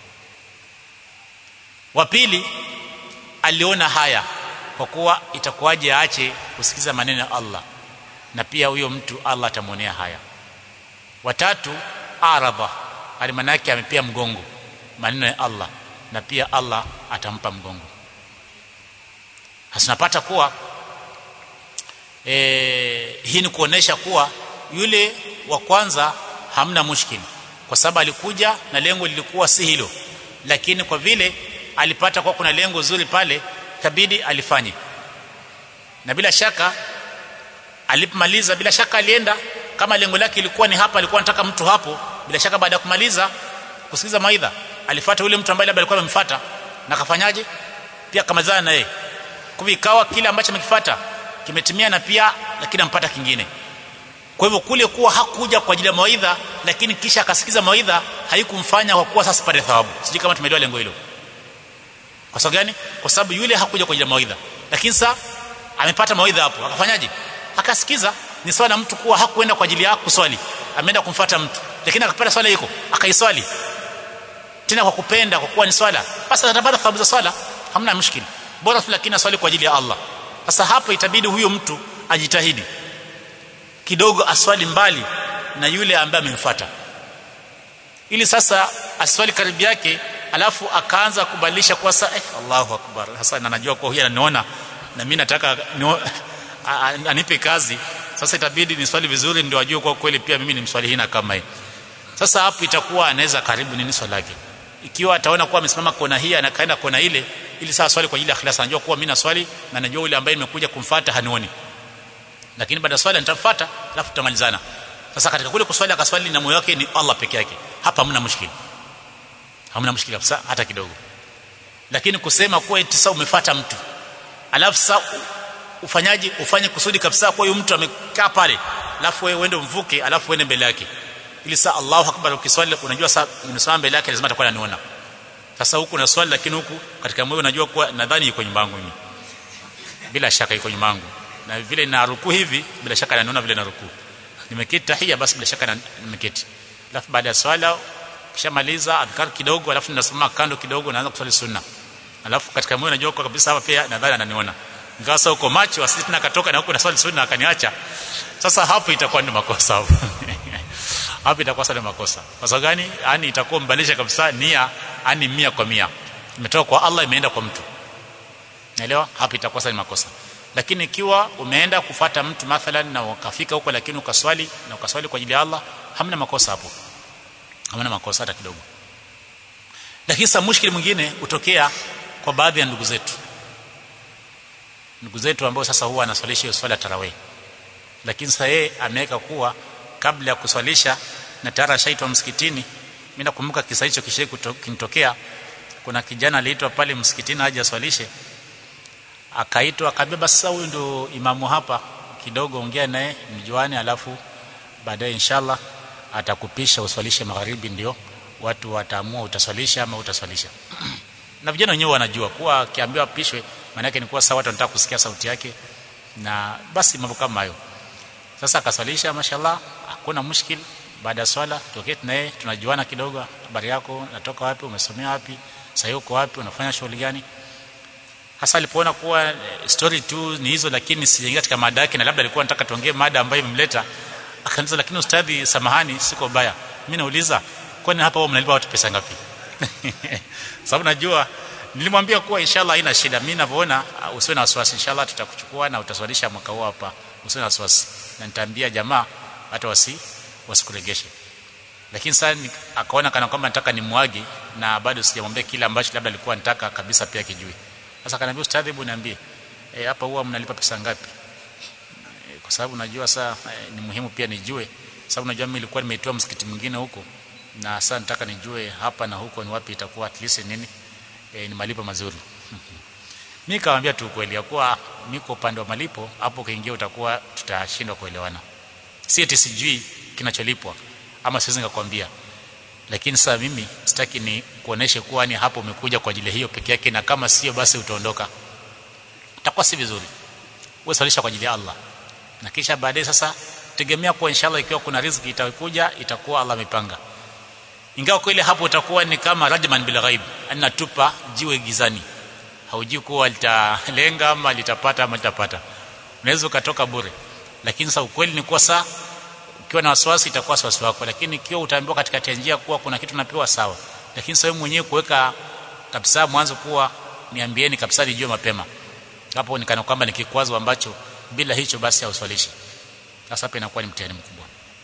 wa pili aliona haya kwa kuwa itakuwaje aache kusikiza maneno ya Allah na pia huyo mtu Allah atamwonea haya watatu aradha alimana yake amepia mgongo maneno ya Allah na pia Allah atampa mgongo hasunapata kuwa e, hii ni kuonesha kuwa yule wa kwanza hamna mushkili kwa sababu alikuja na lengo lilikuwa si hilo lakini kwa vile alipata kwa kuna lengo zuri pale kabidi alifanye na bila shaka alipomaliza bila shaka alienda kama lengo lake ilikuwa ni hapa alikuwa anataka mtu hapo bila shaka baada ya kumaliza kusikiza maidha alifuata yule mtu ambaye labda alikuwa amemfuata na kafanyaje pia kamalizana na yeye kwa ikawa kile ambacho amekifuata kimetimia na pia lakini ampata kingine kwa hivyo kule kuwa hakuja kwa ajili ya mawaidha lakini kisha akasikiza mawaidha haikumfanya kwa kuwa sasa pate thawabu sijui kama tumeelewa lengo hilo kwa sababu gani kwa sababu yule hakuja kwa ajili ya mawaidha lakini sasa amepata mawaidha hapo akafanyaje akasikiza ni swala mtu kuwa hakuenda kwa ajili ya kuswali ameenda kumfuata mtu lakini akapata swala iko akaiswali tena kwa kupenda kwa kuwa ni swala basi atapata thawabu za swala hamna mushkili bora tu lakini aswali kwa ajili ya Allah sasa hapo itabidi huyo mtu ajitahidi kidogo aswali mbali na yule ambaye amemfuata ili sasa aswali karibu yake alafu akaanza kubadilisha kwa saa eh, Allahu akbar sasa anajua kwa huyu ananiona na mimi nataka nio, anipe kazi sasa itabidi ni swali vizuri ndio ajue kwa kweli pia mimi ni mswali hina kama hii sasa hapo itakuwa anaweza karibu nini swala yake ikiwa ataona kuwa amesimama kona hii anakaenda kona ile ili saa swali kwa ajili ya ikhlas anajua kuwa mimi na swali na najua yule ambaye nimekuja kumfuata hanioni lakini baada ya swali nitamfuata alafu tutamalizana sasa katika kule kuswali akaswali na moyo wake ni Allah peke yake hapa hamna mushkili hamna mushkili kabisa hata kidogo lakini kusema kuwa eti sasa umefuata mtu alafu sasa ufanyaji ufanye kusudi kabisa kwa huyo mtu amekaa pale alafu wewe uende mvuke alafu uende mbele yake ili saa Allahu akbar ukiswali unajua saa umesimama mbele yake lazima atakuwa ananiona sasa huku na swali lakini huku katika moyo unajua kuwa nadhani yuko nyuma yangu mimi bila shaka yuko nyuma yangu na vile na ruku hivi bila shaka ananiona vile na ruku nimeketi tahia basi bila shaka nimeketi alafu baada ya swala kishamaliza adhkar kidogo alafu ninasimama kando kidogo naanza kuswali sunna alafu katika moyo najua kwa kabisa hapa pia nadhani ananiona ingawa sasa uko macho asiti tena katoka na huko na swali sunna akaniacha sasa hapo itakuwa ni makosa hapo hapo itakuwa sana makosa kwa sababu gani yani itakuwa mbadilisha kabisa nia yani mia kwa mia imetoka kwa Allah imeenda kwa mtu naelewa hapo itakuwa sana makosa lakini ikiwa umeenda kufata mtu mathalan na ukafika huko lakini ukaswali na ukaswali kwa ajili ya Allah hamna makosa hapo hamna makosa hata kidogo lakini sasa mushkili mwingine utokea kwa baadhi ya ndugu zetu ndugu zetu ambao sasa huwa anaswalisha hiyo swala tarawih lakini sasa yeye ameweka kuwa kabla ya kuswalisha na tayari ashaitwa msikitini mimi nakumbuka kisa hicho kishe kinitokea kuna kijana aliitwa pale msikitini aje aswalishe akaitwa akabeba sasa huyu ndio imamu hapa kidogo ongea naye mjuane alafu baadaye inshallah atakupisha uswalishe magharibi ndio watu wataamua utaswalisha ama utaswalisha na vijana wenyewe wanajua kuwa akiambiwa apishwe maana yake ni kuwa sawa watu wanataka kusikia sauti yake na basi mambo kama hayo sasa akaswalisha mashallah hakuna mushkil baada ya swala toketi naye tunajuana kidogo habari yako natoka wapi umesomea wapi sasa uko wapi unafanya shughuli gani hasa alipoona kuwa story tu ni hizo lakini sijaingia katika mada yake na labda alikuwa anataka tuongee mada ambayo imemleta akaniza lakini ustadhi samahani siko baya mimi nauliza kwani hapa wao mnalipa watu pesa ngapi sababu najua nilimwambia kuwa inshallah haina shida mimi ninavyoona usiwe na wasiwasi inshallah tutakuchukua na utaswalisha mwaka huu hapa usiwe na wasiwasi na nitaambia jamaa hata wasi wasikuregeshe lakini sasa akaona kana kwamba nataka nimwagi na bado sijamwambia kile ambacho labda alikuwa anataka kabisa pia kijui sasa akaniambia ustadhi hebu niambie e, hapa huwa mnalipa pesa ngapi e, kwa sababu najua saa e, ni muhimu pia nijue sababu najua mimi nilikuwa nimeitoa msikiti mwingine huko na sasa nataka nijue hapa na huko ni wapi itakuwa at least nini e, ni malipo mazuri mimi nikamwambia tu kweli ya kuwa niko upande wa malipo hapo ukiingia utakuwa tutashindwa kuelewana si eti sijui kinacholipwa ama siwezi nikakwambia lakini sasa mimi sitaki ni kuoneshe kuwa ni hapo umekuja kwa ajili hiyo peke yake na kama sio basi utaondoka itakuwa si vizuri wewe swalisha kwa ajili ya Allah na kisha baadaye sasa tegemea kuwa inshallah ikiwa kuna riziki itakuja itakuwa Allah amepanga ingawa kweli hapo utakuwa ni kama rajman bil ghaib anatupa jiwe gizani haujui kuwa litalenga ama litapata ama litapata unaweza ukatoka bure lakini sasa ukweli ni kuwa saa ukiwa na wasiwasi itakuwa wasiwasi wako lakini ikiwa utaambiwa katika njia kuwa kuna kitu napewa sawa lakini sasa mwenyewe kuweka kabisa mwanzo kuwa niambieni kabisa nijue mapema hapo ni kana kwamba ni kikwazo ambacho bila hicho basi hauswalishi sasa hapa inakuwa ni mtihani mkubwa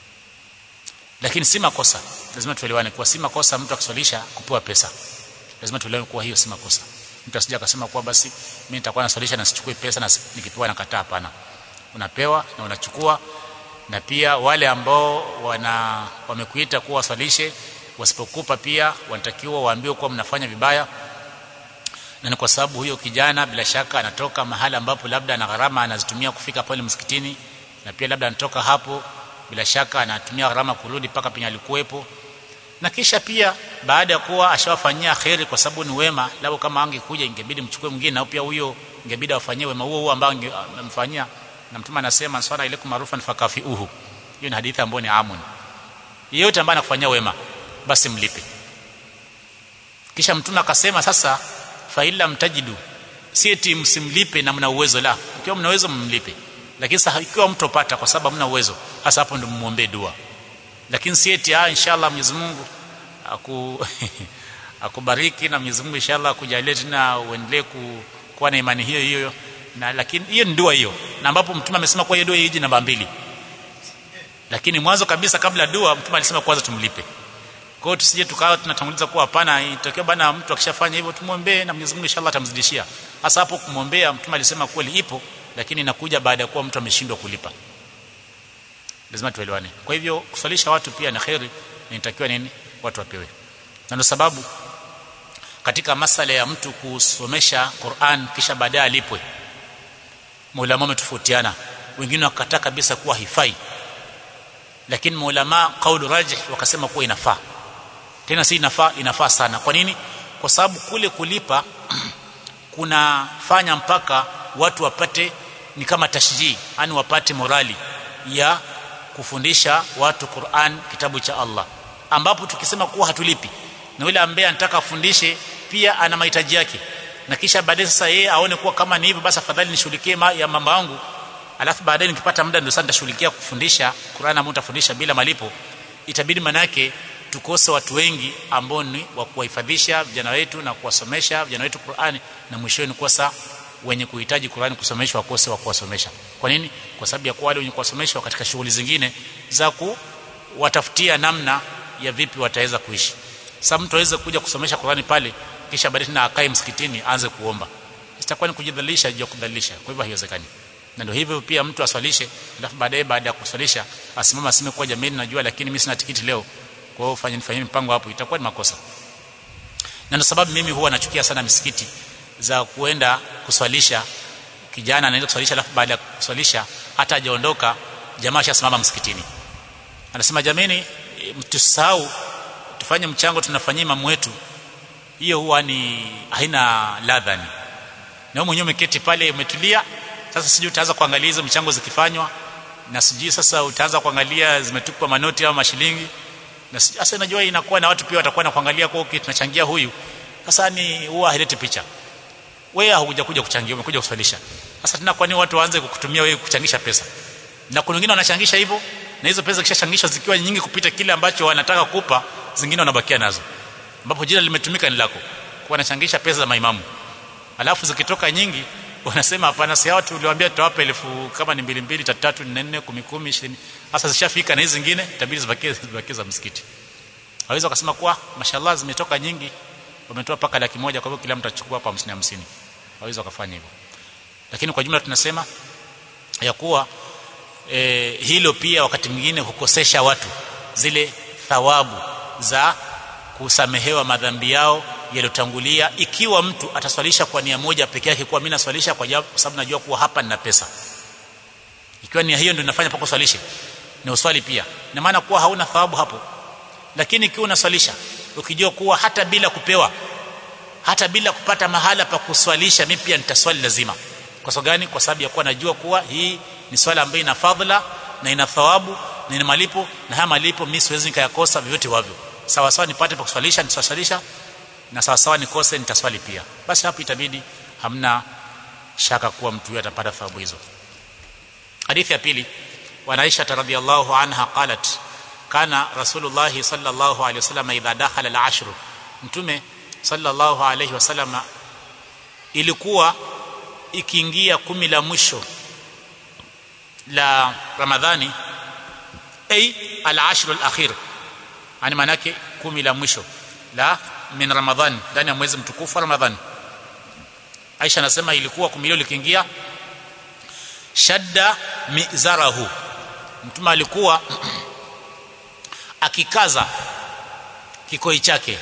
lakini si makosa lazima tuelewane kuwa si makosa mtu akiswalisha kupewa pesa lazima tuelewane kuwa hiyo si makosa mtu asije akasema kuwa basi mimi nitakuwa naswalisha na sichukue pesa na nikipewa nakataa hapana unapewa na unachukua na pia wale ambao wana wamekuita kuwa waswalishe wasipokupa pia wanatakiwa waambiwe kuwa mnafanya vibaya na ni kwa sababu huyo kijana bila shaka anatoka mahali ambapo labda ana gharama anazitumia kufika pale msikitini na pia labda anatoka hapo bila shaka anatumia gharama kurudi mpaka penye alikuwepo na kisha pia baada ya kuwa ashawafanyia kheri kwa sababu ni wema labda kama angekuja ingebidi mchukue mwingine na pia huyo ingebidi afanyie wema huo huo ambao amemfanyia na mtume anasema swala ilaikum marufan fakafiuhu hiyo ni hadithi ambayo ni amun yeyote ambaye anakufanyia wema basi mlipe kisha mtume akasema sasa fa illa mtajidu si eti msimlipe na mna uwezo la ikiwa mna uwezo mmlipe lakini sasa ikiwa mtopata kwa sababu mna uwezo hasa hapo ndio muombe dua lakini si eti ah inshallah Mwenyezi Mungu aku akubariki na Mwenyezi Mungu inshallah akujalie tena uendelee ku, kuwa na imani hiyo hiyo na lakini hiyo ni dua hiyo na ambapo mtume amesema kwa hiyo dua hiji namba mbili lakini mwanzo kabisa kabla dua mtume alisema kwanza tumlipe kwa hiyo tusije tukawa tunatanguliza kuwa hapana itokea bana mtu akishafanya hivyo tumwombee na Mwenyezi Mungu inshallah atamzidishia hasa hapo kumwombea mtume alisema kweli ipo lakini inakuja baada ya kuwa mtu ameshindwa kulipa lazima tuelewane kwa hivyo kusalisha watu pia na khairi inatakiwa nini watu wapewe na ndio sababu katika masala ya mtu kusomesha Qur'an kisha baadaye alipwe maulama wametofautiana wengine wakataa kabisa kuwa hifai lakini maulama kaulu rajih wakasema kuwa inafaa tena si inafaa inafaa sana kwa nini kwa sababu kule kulipa kunafanya mpaka watu wapate ni kama tashjii yani wapate morali ya kufundisha watu Qur'an kitabu cha Allah ambapo tukisema kuwa hatulipi na yule ambaye anataka afundishe pia ana mahitaji yake na kisha baadaye sasa yeye aone kuwa kama ni hivyo basi afadhali nishughulikie ma, ya mambo yangu alafu baadaye nikipata muda ndio sasa nitashughulikia kufundisha Qur'an ambayo nitafundisha bila malipo itabidi manake tukose watu wengi ambao ni wa kuwahifadhisha vijana wetu na kuwasomesha vijana wetu Qur'ani na mwishoni kukosa wenye kuhitaji Qur'ani kusomeshwa wakose wa kuwasomesha kwa nini kwa sababu ya kuwa wale wenye kuwasomeshwa katika shughuli zingine za kuwatafutia namna ya vipi wataweza kuishi sasa mtu aweze kuja kusomesha Qur'ani pale kisha baadaye na akae msikitini aanze kuomba itakuwa ni kujidhalilisha juu ya kudhalilisha kwa hivyo haiwezekani na ndio hivyo pia mtu aswalishe alafu baadaye baada ya kuswalisha asimama aseme kwa jamii najua lakini mimi sina tikiti leo kwa hiyo fanyeni fanyeni mpango hapo itakuwa ni makosa na ndio sababu mimi huwa nachukia sana misikiti za kuenda kuswalisha kijana anaenda kuswalisha alafu baada ya kuswalisha hata hajaondoka jamaa ashasimama msikitini anasema jameni mtusahau tufanye mchango tunafanyia imamu wetu hiyo huwa ni haina ladha ni na wewe mwenyewe umeketi pale umetulia sasa sijui utaanza kuangalia hizo michango zikifanywa na sijui sasa utaanza kuangalia zimetupwa manoti au mashilingi na sasa najua inakuwa na watu pia watakuwa na kuangalia kwa okay, tunachangia huyu sasa ni huwa haileti picha wewe haukuja kuja kuchangia umekuja kuswalisha sasa tena kwa nini watu waanze kukutumia wewe kuchangisha pesa na kuna wengine wanachangisha hivyo na hizo pesa kishachangishwa zikiwa nyingi kupita kile ambacho wanataka kupa zingine wanabakia nazo ambapo jina limetumika ni lako kwa wanachangisha pesa za maimamu alafu zikitoka nyingi wanasema hapana si watu uliwaambia tutawapa elfu kama ni mbili mbili tatu tatu nne nne kumi kumi ishirini sasa zishafika na hizi zingine itabidi zibakie zibakie za msikiti hawezi wakasema kuwa mashallah zimetoka nyingi wametoa paka laki moja kwa hivyo kila mtu achukua hapa 50 50 hawezi wakafanya hivyo lakini kwa jumla tunasema ya kuwa e, hilo pia wakati mwingine hukosesha watu zile thawabu za kusamehewa madhambi yao yaliyotangulia ikiwa mtu ataswalisha kwa nia moja peke yake kwa mimi naswalisha kwa sababu najua kuwa hapa nina pesa ikiwa nia hiyo ndio inafanya pako swalishe na uswali pia na maana kuwa hauna thawabu hapo lakini ikiwa unaswalisha ukijua kuwa hata bila kupewa hata bila kupata mahala pa kuswalisha mimi pia nitaswali lazima kwa sababu gani kwa sababu ya kuwa najua kuwa hii ni swala ambayo ina fadhila na ina thawabu na ina malipo na haya malipo mimi siwezi nikayakosa vyovyote wavyo sawa sawa nipate pa kuswalisha nitaswalisha na sawa sawa nikose nitaswali pia basi hapo itabidi hamna shaka kuwa mtu huyo atapata thawabu hizo hadithi ya pili wa Aisha radhiyallahu anha qalat kana rasulullah sallallahu alayhi wasallam idha dakhala al-ashr mtume sallallahu alayhi wasallam ilikuwa ikiingia kumi la mwisho la ramadhani ay al-ashr al-akhir yani manake kumi la mwisho la min ramadhan ndani ya mwezi mtukufu wa ramadhani Aisha anasema ilikuwa kumi hilo likiingia shadda mizarahu mtume alikuwa akikaza kikoi chake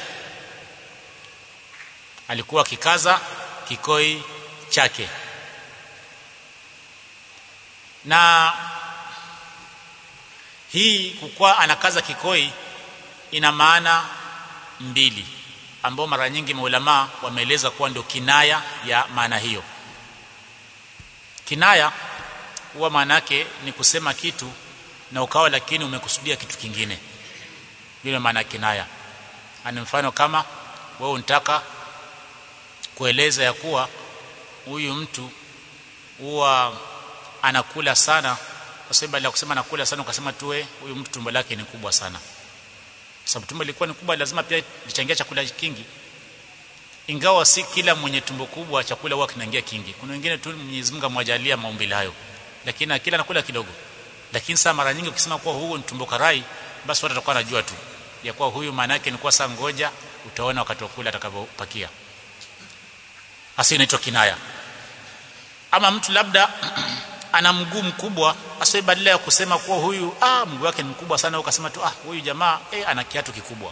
alikuwa akikaza kikoi chake na hii kukuwa anakaza kikoi ina maana mbili ambao mara nyingi maulama wameeleza kuwa ndio kinaya ya maana hiyo kinaya huwa maana yake ni kusema kitu na ukawa lakini umekusudia kitu kingine bila maana kinaya ani mfano kama wewe unataka kueleza ya kuwa huyu mtu huwa anakula sana kwa sababu badala ya kusema anakula sana ukasema tuwe huyu mtu tumbo lake ni kubwa sana sababu tumbo lilikuwa ni kubwa lazima pia lichangia chakula kingi ingawa si kila mwenye tumbo kubwa chakula huwa kinaingia kingi kuna wengine tu Mwenyezi Mungu amwajalia maumbile hayo lakini kila anakula kidogo lakini saa mara nyingi ukisema kuwa huu ni tumbo karai basi watu watakuwa wanajua tu ya kuwa huyu maana yake ni kwa saa ngoja utaona wakati wa kula atakavyopakia hasa inaitwa kinaya ama mtu labda ana mguu mkubwa hasa badala ya kusema kuwa huyu ah mguu wake ni mkubwa sana ukasema tu ah huyu jamaa eh ana kiatu kikubwa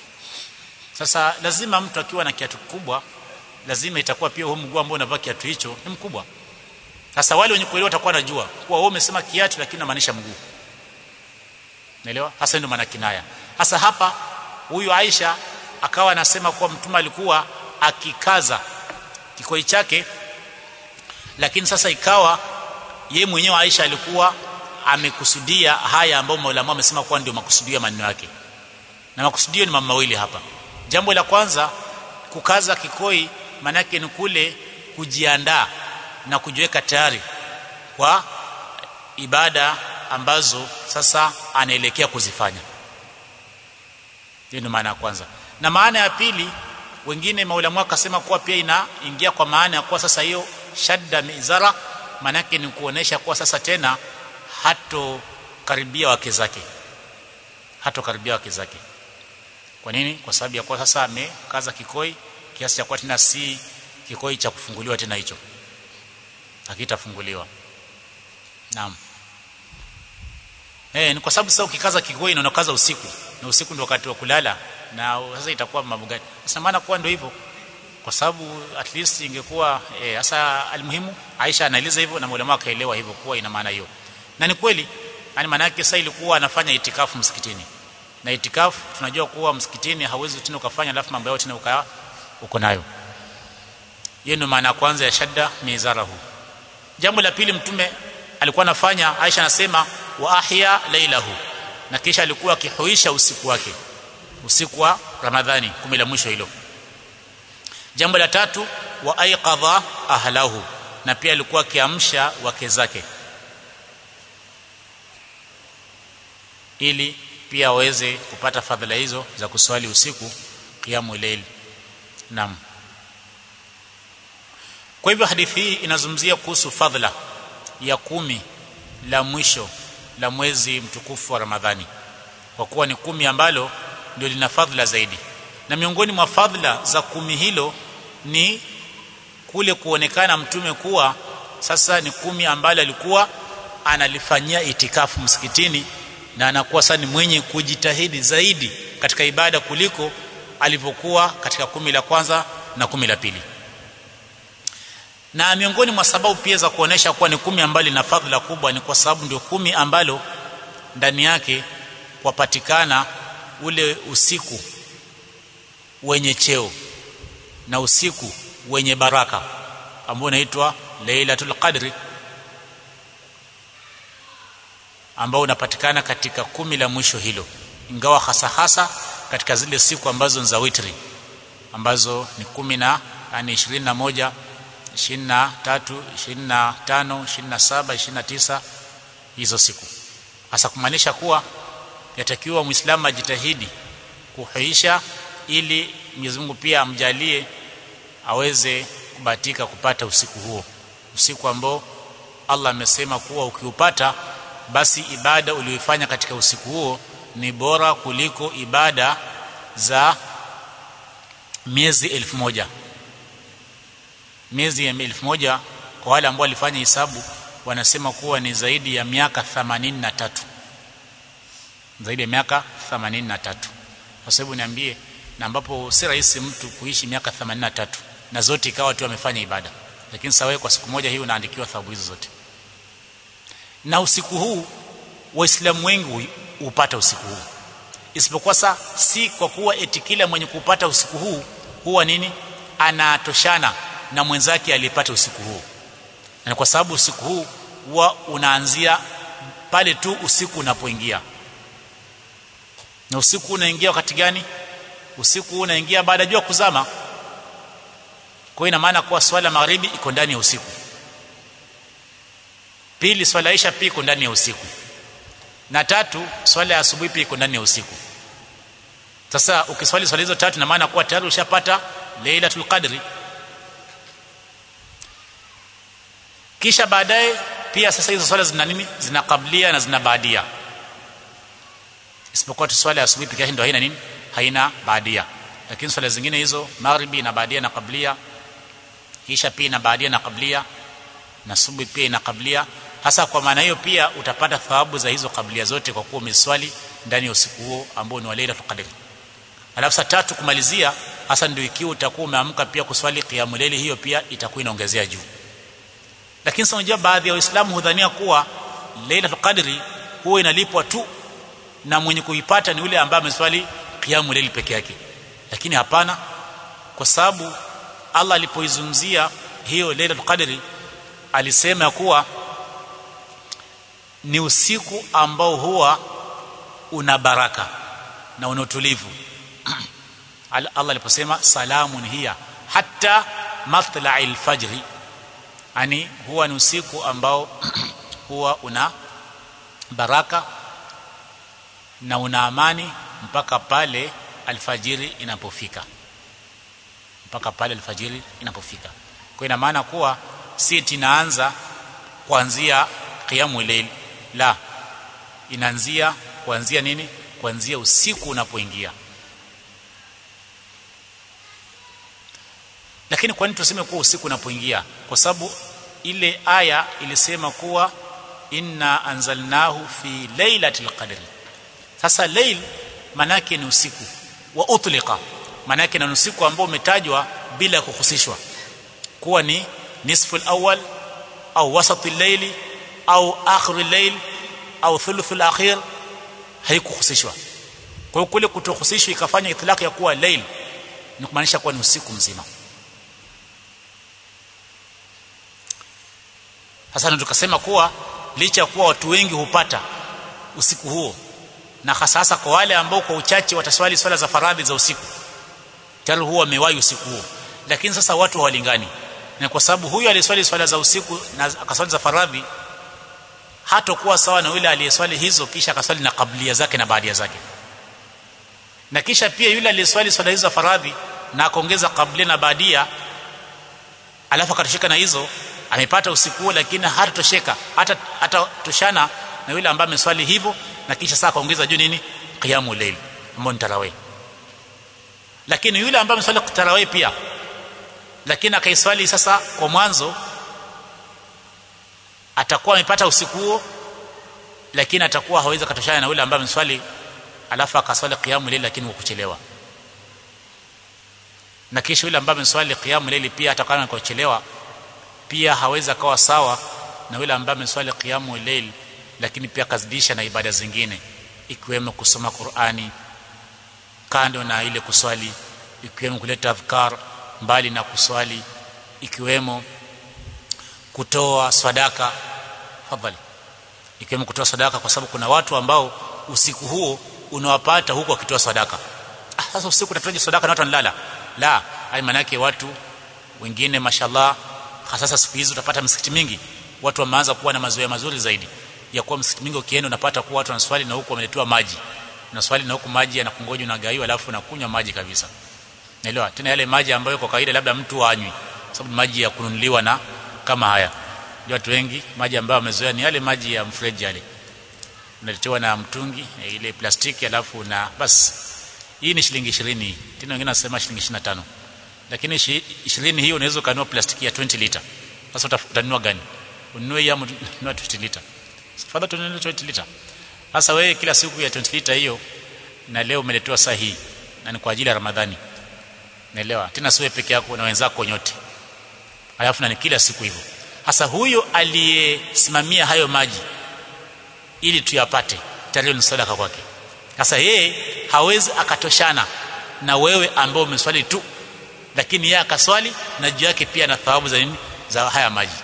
sasa lazima mtu akiwa na kiatu kikubwa lazima itakuwa pia huo mguu ambao unavaa kiatu hicho ni mkubwa sasa wale wenye kuelewa watakuwa wanajua kuwa wewe umesema kiatu lakini unamaanisha mguu naelewa hasa ndio maana kinaya hasa hapa huyu Aisha akawa anasema kuwa mtume alikuwa akikaza kikoi chake lakini sasa ikawa ye mwenyewe Aisha alikuwa amekusudia haya ambayo maulama wamesema kuwa ndio makusudio ya maneno yake na makusudio ni mambo mawili hapa jambo la kwanza kukaza kikoi manake ni kule kujiandaa na kujiweka tayari kwa ibada ambazo sasa anaelekea kuzifanya hiyo ndio maana ya kwanza na maana ya pili wengine maulamu akasema kuwa pia inaingia kwa maana ya kuwa sasa hiyo shadda mizara manake ni kuonesha kuwa sasa tena hato karibia wake zake hato karibia wake zake kwa nini kwa sababu ya kuwa sasa amekaza kikoi kiasi cha kuwa tena si kikoi cha kufunguliwa tena hicho hakitafunguliwa naam eh ni kwa sababu sasa ukikaza kikoi na unakaza usiku na usiku ndio wakati wa kulala na sasa itakuwa mambo gani sasa maana kuwa ndio hivyo kwa sababu at least ingekuwa hasa eh, almuhimu Aisha anaeleza hivyo na mwalimu akaelewa hivyo kuwa ina maana hiyo na ni kweli yani maana yake sasa ilikuwa anafanya itikafu msikitini na itikafu tunajua kuwa msikitini hauwezi tena ukafanya alafu mambo yao tena uka uko nayo hiyo ndio maana kwanza ya shadda mizarahu jambo la pili mtume alikuwa anafanya Aisha anasema wa ahya lailahu na kisha alikuwa akihuisha usiku wake usiku wa Ramadhani kumi la mwisho hilo jambo la tatu wa aiqadha ahlahu na pia alikuwa akiamsha wake zake ili pia waweze kupata fadhila hizo za kuswali usiku qiyamul layl naam kwa hivyo hadithi hii inazungumzia kuhusu fadhila ya kumi la mwisho la mwezi mtukufu wa Ramadhani kwa kuwa ni kumi ambalo ndio lina fadhila zaidi na miongoni mwa fadhila za kumi hilo ni kule kuonekana mtume kuwa sasa ni kumi ambalo alikuwa analifanyia itikafu msikitini na anakuwa sasa ni mwenye kujitahidi zaidi katika ibada kuliko alivyokuwa katika kumi la kwanza na kumi la pili na miongoni mwa sababu pia za kuonesha kuwa ni kumi ambalo lina fadhila kubwa ni kwa sababu ndio kumi ambalo ndani yake kwapatikana ule usiku wenye cheo na usiku wenye baraka ambao unaitwa Lailatul Qadri ambao unapatikana katika kumi la mwisho hilo ingawa hasa hasa katika zile siku ambazo ni za witri ambazo ni kumi na yani 21 23 25 27 29 hizo siku hasa kumaanisha kuwa yatakiwa muislamu ajitahidi kuhuisha ili Mwenyezi Mungu pia amjalie aweze kubatika kupata usiku huo usiku ambao Allah amesema kuwa ukiupata basi ibada uliyoifanya katika usiku huo ni bora kuliko ibada za miezi elfu moja miezi ya elfu moja kwa wale ambao walifanya hisabu wanasema kuwa ni zaidi ya miaka 83 zaidi ya miaka 83 kwa sababu niambie na ambapo si rahisi mtu kuishi miaka 83 na zote ikawa tu amefanya ibada lakini sawa kwa siku moja hii unaandikiwa thawabu hizo zote na usiku huu waislamu wengi hupata usiku huu isipokuwa sa si kwa kuwa eti kila mwenye kupata usiku huu huwa nini anatoshana na mwenzake aliyepata usiku huu na kwa sababu usiku huu huwa unaanzia pale tu usiku unapoingia na usiku unaingia wakati gani usiku unaingia baada ya jua kuzama kwa ina maana kuwa swala magharibi iko ndani ya usiku pili swala isha pia iko ndani ya usiku na tatu swala ya asubuhi pia iko ndani ya usiku sasa ukiswali swala hizo tatu na maana kuwa tayari ushapata Lailatul Qadri kisha baadaye pia sasa hizo swala zina nini zina kablia na zina baadia isipokuwa tu swala ya asubuhi pekee ndio haina nini haina baadia lakini swala zingine hizo maghribi na baadia na kablia kisha pia na baadia na kablia na subuhi pia ina kablia hasa kwa maana hiyo pia utapata thawabu za hizo kablia zote kwa kuwa umeswali ndani ya usiku huo ambao ni wa Lailatul Qadr alafu saa tatu kumalizia hasa ndio ikiwa utakuwa umeamka pia kuswali qiyamul layli hiyo pia itakuwa inaongezea juu lakini sasa unajua baadhi ya waislamu hudhania kuwa Lailatul Qadri huwa inalipwa tu na mwenye kuipata ni yule ambaye ameswali qiyamul layli peke yake lakini hapana kwa sababu Allah alipoizungumzia hiyo Lailatul Qadri alisema kuwa ni usiku ambao huwa una baraka na una utulivu Allah aliposema salamun hiya hatta matla'il fajri yani huwa ni usiku ambao huwa una baraka na una amani mpaka pale alfajiri inapofika mpaka pale alfajiri inapofika kwa ina maana kuwa si tinaanza kuanzia qiyamul layl la inaanzia kuanzia nini kuanzia usiku unapoingia lakini kwa nini tuseme kuwa usiku unapoingia kwa sababu ile aya ilisema kuwa inna anzalnahu fi lailatul qadri sasa lail manake ni usiku wa utliqa manake ni usiku ambao umetajwa bila kuhusishwa kuwa ni nisfu al-awwal au wasati al-layli au akhir al-layl au thuluth al-akhir haikuhusishwa kwa hiyo kule kutohusishwa ikafanya itlaq ya kuwa lail ni kumaanisha kuwa ni usiku mzima sasa ndio tukasema kuwa licha ya kuwa watu wengi hupata usiku huo na hasa hasa kwa wale ambao kwa uchache wataswali swala za faradhi za usiku tayari huwa wamewahi usiku huo lakini sasa watu hawalingani na kwa sababu huyu aliyeswali swala za usiku na akaswali za faradhi hatakuwa sawa na yule aliyeswali hizo kisha akaswali na kablia zake na baadia zake na kisha pia yule aliyeswali swala hizo za faradhi na akaongeza kablia na baadia alafu akatosheka na hizo amepata usiku huo lakini hatatosheka hata hata toshana na yule ambaye ameswali hivyo na kisha sasa kaongeza juu nini qiyamul layl ambao ni tarawih lakini yule ambaye ameswali tarawih pia lakini akaiswali sasa kwa mwanzo atakuwa amepata usiku huo lakini atakuwa hawezi katoshana na yule ambaye ameswali alafu akaswali qiyamul layl lakini kwa kuchelewa na kisha yule ambaye ameswali qiyamul layl pia atakuwa kwa kuchelewa pia hawezi akawa sawa na yule ambaye ameswali qiyamul layl lakini pia kazidisha na ibada zingine ikiwemo kusoma Qur'ani kando na ile kuswali ikiwemo kuleta adhkar mbali na kuswali ikiwemo kutoa sadaka fadhali ikiwemo kutoa sadaka kwa sababu kuna watu ambao usiku huo unawapata huko wakitoa sadaka ah, sasa usiku utatoaje sadaka na watu wanalala la hai manake watu wengine mashallah hasa siku hizi utapata misikiti mingi watu wameanza kuwa na mazoea mazuri zaidi ya kuwa msikiti mingi ukienda unapata kuwa watu wanaswali na huku wameletewa maji unaswali na huku maji yanakungoja unagaiwa alafu unakunywa maji kabisa naelewa tena yale maji ambayo kwa kawaida labda mtu anywi sababu maji ya kununuliwa na kama haya watu wengi maji ambayo wamezoea ni yale maji ya mfereji yale unaletewa na mtungi ile plastiki alafu na basi hii ni shilingi 20 tena wengine wanasema shilingi 25 lakini 20 hiyo unaweza kununua plastiki ya 20 lita sasa utanunua gani ununue ya ununue 20 lita fadha tununue 20 lita sasa wewe kila siku ya 20 lita hiyo na leo umeletewa saa hii na ni kwa ajili ya Ramadhani naelewa tena siwe peke yako na wenzako nyote alafu na ni kila siku hivyo hasa huyo aliyesimamia hayo maji ili tuyapate tayari ni sadaka kwake sasa yeye hawezi akatoshana na wewe ambao umeswali tu lakini yeye akaswali na juu yake pia na thawabu za nini za haya maji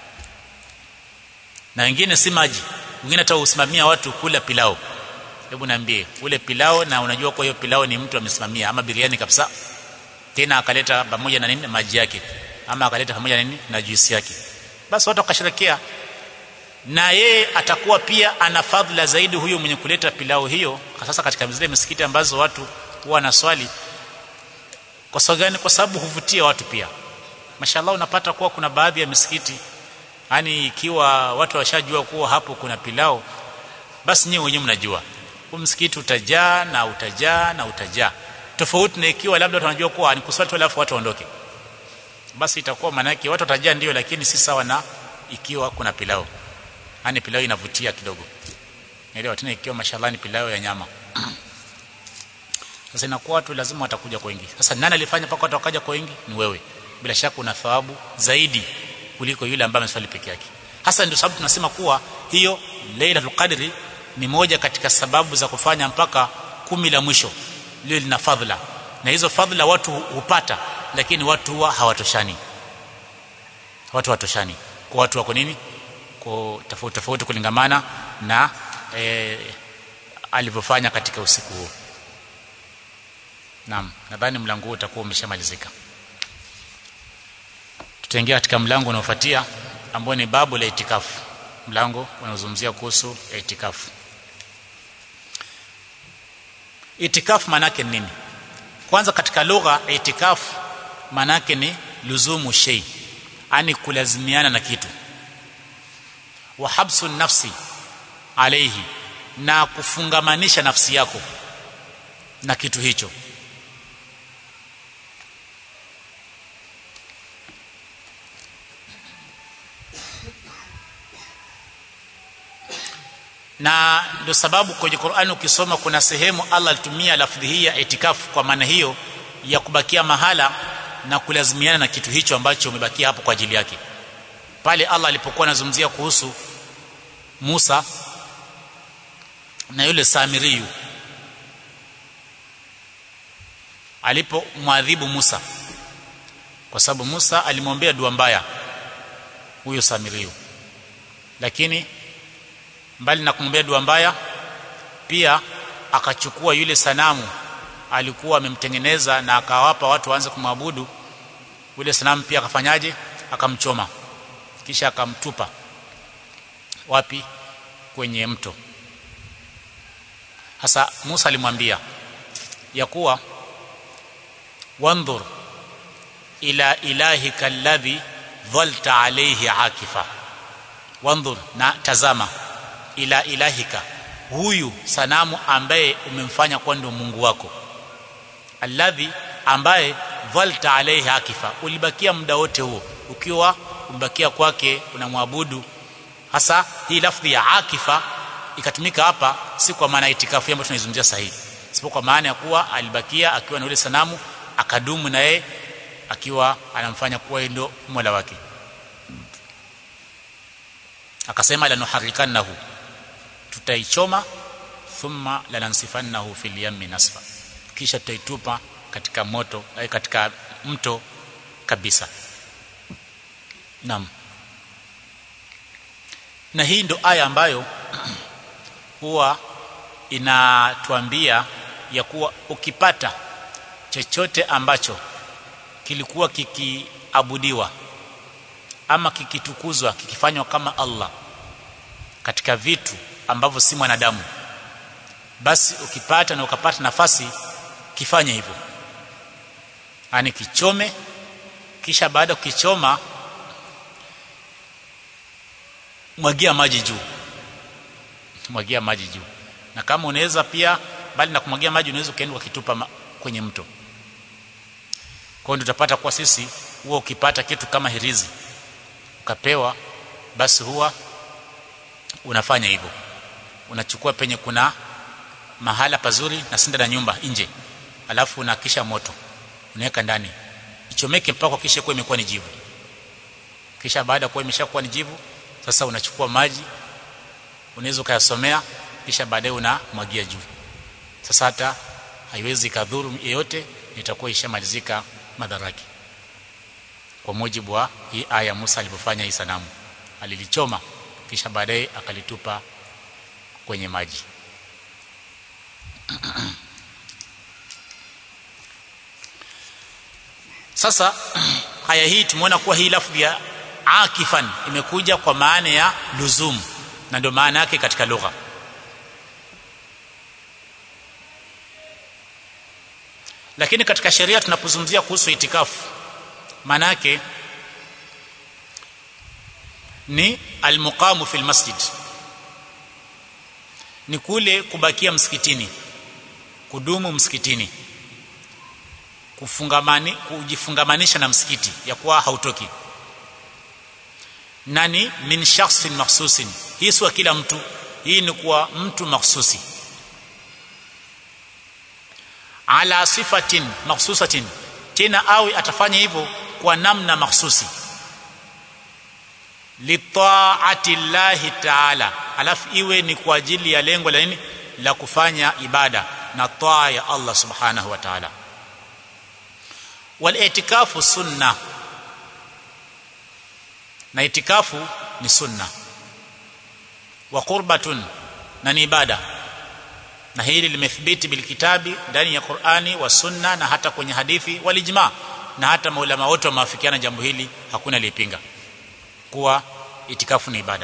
na wengine si maji wengine hata usimamia watu kula pilao hebu niambie ule pilao na unajua kwa hiyo pilao ni mtu amesimamia ama biriani kabisa tena akaleta pamoja na nini maji yake ama akaleta pamoja na nini na juisi yake basi watu wakasherekea na yeye atakuwa pia ana fadhila zaidi huyo mwenye kuleta pilau hiyo sasa katika zile misikiti ambazo watu huwa na swali kwa sababu gani kwa sababu huvutia watu pia mashallah unapata kuwa kuna baadhi ya misikiti yani ikiwa watu washajua kuwa hapo kuna pilau basi nyewe wenyewe mnajua huu msikiti utajaa na utajaa na utajaa tofauti na ikiwa labda tunajua kuwa ni kuswali tu alafu watu waondoke basi itakuwa maana yake watu watajaa ndio lakini si sawa na ikiwa kuna pilau yani pilau inavutia kidogo elewa tena ikiwa mashallah ni pilau ya nyama sasa inakuwa watu lazima watakuja kwa wingi sasa nani alifanya paka watu wakaja kwa wingi ni wewe bila shaka una thawabu zaidi kuliko yule ambaye ameswali peke yake hasa ndio sababu tunasema kuwa hiyo Lailatul Qadri ni moja katika sababu za kufanya mpaka kumi la mwisho lile lina fadhila na hizo fadhila watu hupata lakini watu huwa hawatoshani watu hawatoshani kwa watu wako nini kwa tofauti tofauti kulingamana na e, alivyofanya katika usiku huo Naam, nadhani mlango huu utakuwa umeshamalizika. Tutaingia katika mlango unaofuatia ambao ni babu la itikafu. Mlango unaozungumzia kuhusu itikafu. Itikafu maana yake nini? Kwanza katika lugha itikafu maana yake ni luzumu shay, yani kulazimiana na kitu. Wa habsu nafsi alayhi, na kufungamanisha nafsi yako na kitu hicho. na ndio sababu kwenye Qur'ani ukisoma kuna sehemu Allah alitumia lafdhi hii ya itikafu kwa maana hiyo ya kubakia mahala na kulazimiana na kitu hicho ambacho umebakia hapo kwa ajili yake pale Allah alipokuwa anazungumzia kuhusu Musa na yule Samiriyu alipomwadhibu Musa kwa sababu Musa alimwombea dua mbaya huyo Samiriyu lakini mbali na kumwombea dua mbaya pia akachukua yule sanamu alikuwa amemtengeneza na akawapa watu waanze kumwabudu yule sanamu pia akafanyaje akamchoma kisha akamtupa wapi kwenye mto hasa Musa alimwambia ya kuwa wandhur ila ilahika alladhi dhalta alayhi akifa wandhur na tazama ila ilahika huyu sanamu ambaye umemfanya kuwa ndio Mungu wako alladhi ambaye dhalta alayhi akifa ulibakia muda wote huo ukiwa umebakia kwake unamwabudu hasa hii lafdhi ya akifa ikatumika hapa si kwa maana itikafu ambayo tunaizungumzia sahihi sipo kwa maana ya kuwa alibakia akiwa na yule sanamu akadumu na yeye akiwa anamfanya kuwa ndio mola wake akasema lanuharikannahu tutaichoma thumma lanansifannahu fil yammi nasfa kisha tutaitupa katika moto ay katika mto kabisa naam na hii ndo aya ambayo huwa inatuambia ya kuwa ukipata chochote ambacho kilikuwa kikiabudiwa ama kikitukuzwa kikifanywa kama Allah katika vitu ambavyo si mwanadamu basi ukipata na ukapata nafasi kifanye hivyo yani kichome kisha baada kukichoma mwagia maji juu mwagia maji juu na kama unaweza pia bali na kumwagia maji unaweza ukaenda ukitupa kwenye mto kwa hiyo tutapata kwa sisi huwa ukipata kitu kama hirizi ukapewa basi huwa unafanya hivyo unachukua penye kuna mahala pazuri na sinda na nyumba nje alafu unakisha moto unaweka ndani ichomeke mpaka kisha kuwa imekuwa ni jivu kisha baada ya kuwa imeshakuwa ni jivu sasa unachukua maji unaweza ukayasomea kisha baadaye unamwagia juu sasa hata haiwezi kadhuru yeyote itakuwa ishamalizika madhara yake kwa mujibu wa hii aya Musa alipofanya hii sanamu alilichoma kisha baadaye akalitupa kwenye maji sasa haya hii tumeona kuwa hii lafdhi ya akifan imekuja kwa maana ya luzum na ndio maana yake katika lugha lakini katika sheria tunapozungumzia kuhusu itikafu maana yake ni almuqamu fil masjid ni kule kubakia msikitini kudumu msikitini kufungamani kujifungamanisha na msikiti ya kuwa hautoki nani min shakhsin mahsusin hii sio kila mtu hii ni kwa mtu mahsusi ala sifatin mahsusatin tena awe atafanya hivyo kwa namna mahsusi litaati llahi taala alafu iwe ni kwa ajili ya lengo la nini la kufanya ibada na taa ya Allah subhanahu wa ta'ala wal itikafu sunna na itikafu ni sunna wa qurbatun na ni ibada na hili limethibiti bilkitabi ndani ya Qur'ani wa sunna na hata kwenye hadithi walijma na hata maulama wote wameafikiana jambo hili hakuna aliyepinga kuwa itikafu ni ibada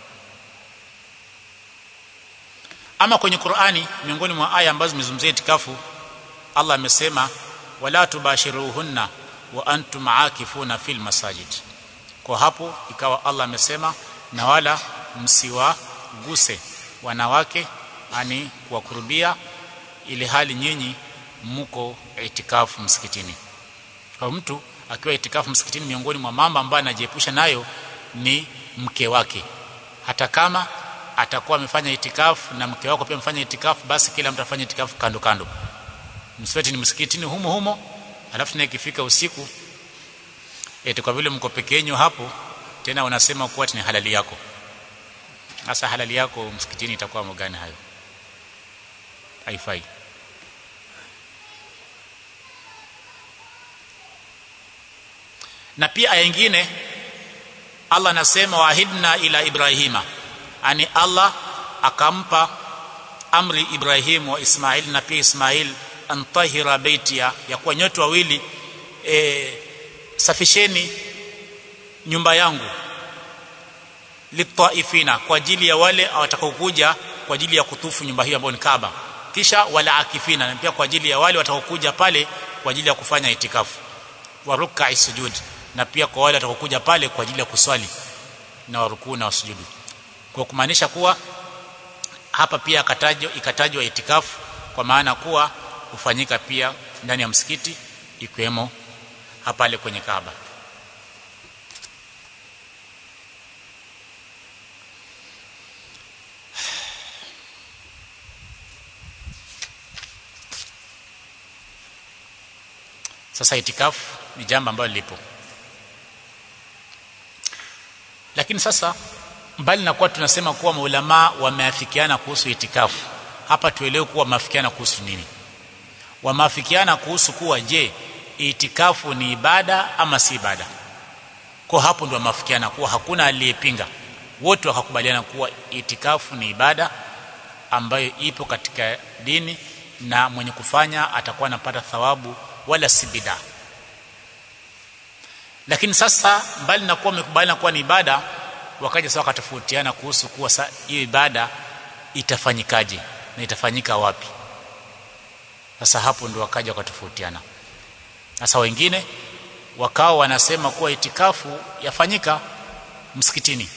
ama kwenye Qur'ani miongoni mwa aya ambazo zimezungumzia itikafu Allah amesema wala tubashiruhunna wa antum aakifuna fil masajid kwa hapo ikawa Allah amesema na wala msiwaguse wanawake ani kuwakurubia ili hali nyinyi mko itikafu msikitini kwa mtu akiwa itikafu msikitini miongoni mwa mambo ambayo anajiepusha nayo ni mke wake hata kama atakuwa amefanya itikafu na mke wako pia amefanya itikafu basi kila mtu afanye itikafu kando kando msweti ni msikitini humo humo alafu na ikifika usiku eti kwa vile mko peke yenu hapo tena unasema kuwa ni halali yako sasa halali yako msikitini itakuwa mgani hayo haifai na pia aya nyingine Allah anasema waahidna ila Ibrahima ani Allah akampa amri Ibrahim wa Ismail na pia Ismail antahira baitia ya kuwa nyote wawili e, safisheni nyumba yangu litaifina kwa ajili ya wale watakaokuja kwa ajili ya kutufu nyumba hiyo ambayo ni Kaaba kisha wala akifina na pia kwa ajili ya wale watakaokuja pale kwa ajili ya kufanya itikafu wa ruk'a sujud na pia kwa wale watakaokuja pale kwa ajili ya kuswali na warukuu na wasujudu kwa kumaanisha kuwa hapa pia akatajwa ikatajwa itikafu kwa maana kuwa hufanyika pia ndani ya msikiti ikiwemo hapale kwenye Kaaba sasa itikafu ni jambo ambalo lipo lakini sasa mbali na kuwa tunasema kuwa maulama wameafikiana kuhusu itikafu hapa tuelewe kuwa wameafikiana kuhusu nini wameafikiana kuhusu kuwa je itikafu ni ibada ama si ibada kwa hapo ndio wameafikiana kuwa hakuna aliyepinga wote wakakubaliana kuwa itikafu ni ibada ambayo ipo katika dini na mwenye kufanya atakuwa anapata thawabu wala si bidaa lakini sasa mbali na kuwa wamekubaliana kuwa ni ibada wakaja sasa wakatofautiana kuhusu kuwa hiyo ibada itafanyikaje na itafanyika wapi sasa hapo ndio wakaja wakatofautiana sasa wengine wakao wanasema kuwa itikafu yafanyika msikitini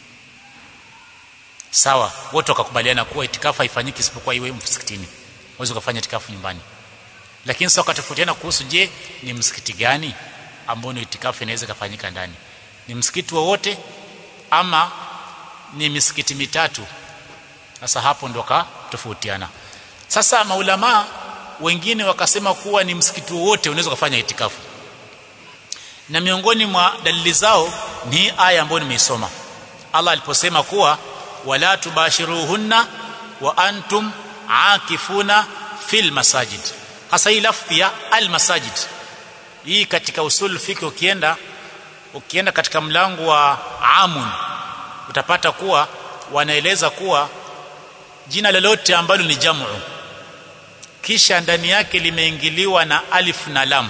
sawa wote wakakubaliana kuwa itikafu haifanyiki isipokuwa iwe msikitini uweze kufanya itikafu nyumbani lakini sasa wakatofautiana kuhusu je ni msikiti gani ambao ni itikafu inaweza kufanyika ndani ni msikiti wowote ama ni misikiti mitatu sasa hapo ndo tofautiana sasa maulama wengine wakasema kuwa ni msikiti wowote unaweza kufanya itikafu na miongoni mwa dalili zao ni aya ambayo nimeisoma Allah aliposema kuwa wala tubashiruhunna wa antum akifuna fil masajid hasa hii lafdhi ya al masajid hii katika usul fiqh ukienda ukienda katika mlango wa amun utapata kuwa wanaeleza kuwa jina lolote ambalo ni jamu kisha ndani yake limeingiliwa na alif na lam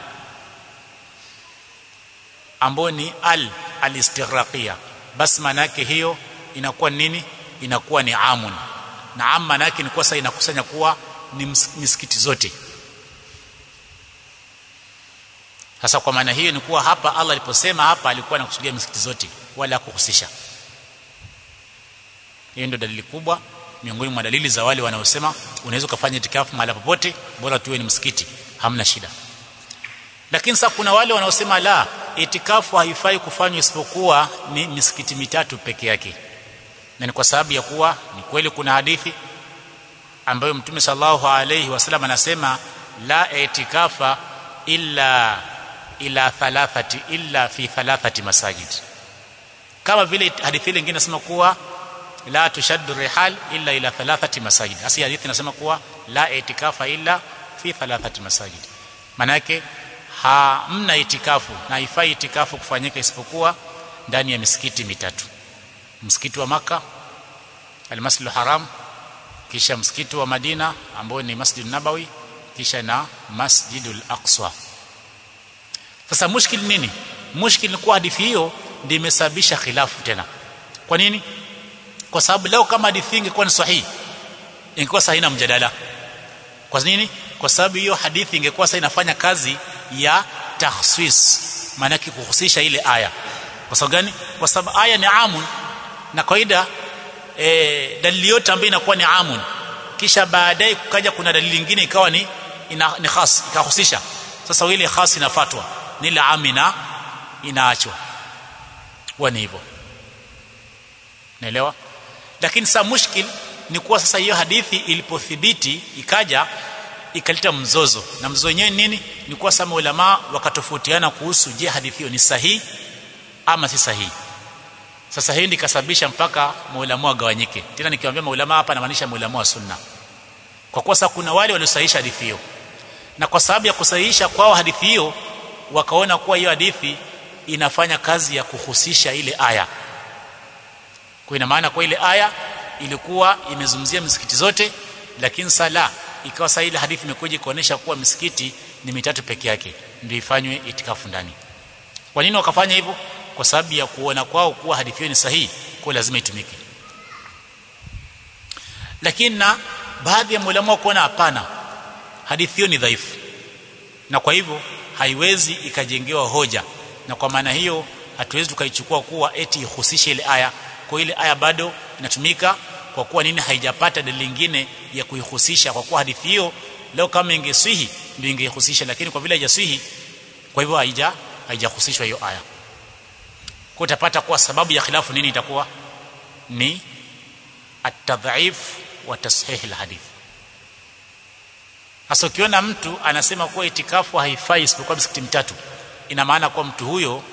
ambayo ni al alistighraqia basi maana yake hiyo inakuwa nini inakuwa ni amun na am maana yake ni kwa sasa inakusanya kuwa ni misikiti zote sasa kwa maana hiyo ni kuwa hapa Allah aliposema hapa alikuwa anakusudia misikiti zote wala kuhusisha hiyo ndio dalili kubwa miongoni mwa dalili za wale wanaosema unaweza kufanya itikafu mahali popote bora tuwe ni msikiti hamna shida lakini sasa kuna wale wanaosema la itikafu haifai kufanywa isipokuwa ni misikiti mitatu peke yake na ni kwa sababu ya kuwa ni kweli kuna hadithi ambayo mtume sallallahu alayhi wasallam anasema la itikafa illa ila thalathati illa fi thalathati masajid kama vile hadithi ile nyingine inasema kuwa la tushaddu rihal illa ila thalathati masajid asi hadithi inasema kuwa la itikafa illa fi thalathati masajid maana yake hamna itikafu na haifai itikafu kufanyika isipokuwa ndani ya misikiti mitatu msikiti wa maka almasjid haram kisha msikiti wa Madina ambao ni Masjid Nabawi kisha na Masjidul Aqsa sasa mushkil nini mushkil ni kuwa hadithi hiyo ndio imesababisha khilafu tena kwa nini kwa sababu leo kama hadithi ingekuwa ni sahihi ingekuwa sahihi na mjadala kwa nini kwa sababu hiyo hadithi ingekuwa sasa inafanya kazi ya takhsis maana kuhusisha ile aya kwa sababu gani kwa sababu aya ni amun na kawaida e, dalili yote ambayo inakuwa ni amun kisha baadaye kukaja kuna dalili nyingine ikawa ni ina, ni khas ikahusisha sasa ile khas inafatwa ni la amina inaachwa huwa ni hivyo naelewa lakini sasa mushkil ni kuwa sasa hiyo hadithi ilipothibiti ikaja ikaleta mzozo na mzozo wenyewe nini ni kuwa sama ulama wakatofautiana kuhusu je hadithi hiyo ni sahihi ama si sahihi sasa hii ndikasababisha mpaka maulama wagawanyike tena nikiwaambia maulama hapa namaanisha maulama wa sunna kwa kuwa sasa kuna wale waliosahihisha hadithi hiyo na kwa sababu ya kusahihisha kwao hadithi hiyo wakaona kuwa hiyo hadithi inafanya kazi ya kuhusisha ile aya kwa ina maana kwa ile aya ilikuwa imezungumzia misikiti zote lakini sala ikawa sasa ile hadithi imekuja kuonesha kuwa misikiti ni mitatu peke yake ndio ifanywe itikafu ndani kwa nini wakafanya hivyo kwa sababu ya kuona kwao kuwa hadithi hiyo ni sahihi kwa lazima itumike lakini na baadhi ya maulama kuona hapana hadithi hiyo ni dhaifu na kwa hivyo haiwezi ikajengewa hoja na kwa maana hiyo hatuwezi tukaichukua kuwa eti ihusishe ile aya kwa ile aya bado inatumika kwa kuwa nini haijapata dalili nyingine ya kuihusisha kwa kuwa hadithi hiyo leo kama ingeswihi ndio ingeihusisha lakini kwa vile haijaswihi kwa hivyo haija haijahusishwa hiyo aya kwa utapata kuwa sababu ya khilafu nini itakuwa ni at-tadhif wa tashih al-hadith hasa ukiona mtu anasema kuwa itikafu haifai isipokuwa misikiti mitatu ina maana kuwa mtu huyo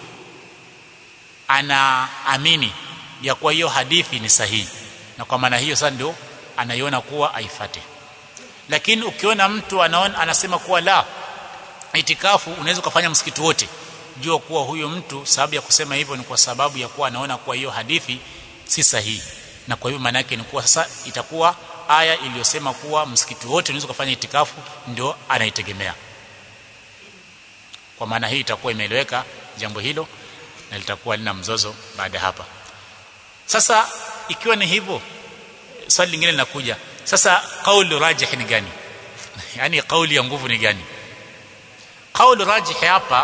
anaamini ya kuwa hiyo hadithi ni sahihi na kwa maana hiyo sasa ndio anaiona kuwa aifate lakini ukiona mtu anaona anasema kuwa la itikafu unaweza kufanya msikiti wote jua kuwa huyo mtu sababu ya kusema hivyo ni kwa sababu ya kuwa anaona kuwa hiyo hadithi si sahihi na kwa hivyo maana yake ni kuwa sasa itakuwa aya iliyosema kuwa msikiti wote unaweza kufanya itikafu ndio anaitegemea kwa maana hii itakuwa imeeleweka jambo hilo na litakuwa lina mzozo baada hapa sasa ikiwa ni hivyo swali lingine linakuja sasa kauli rajih ni gani yani kauli ya nguvu ni gani kauli rajih hapa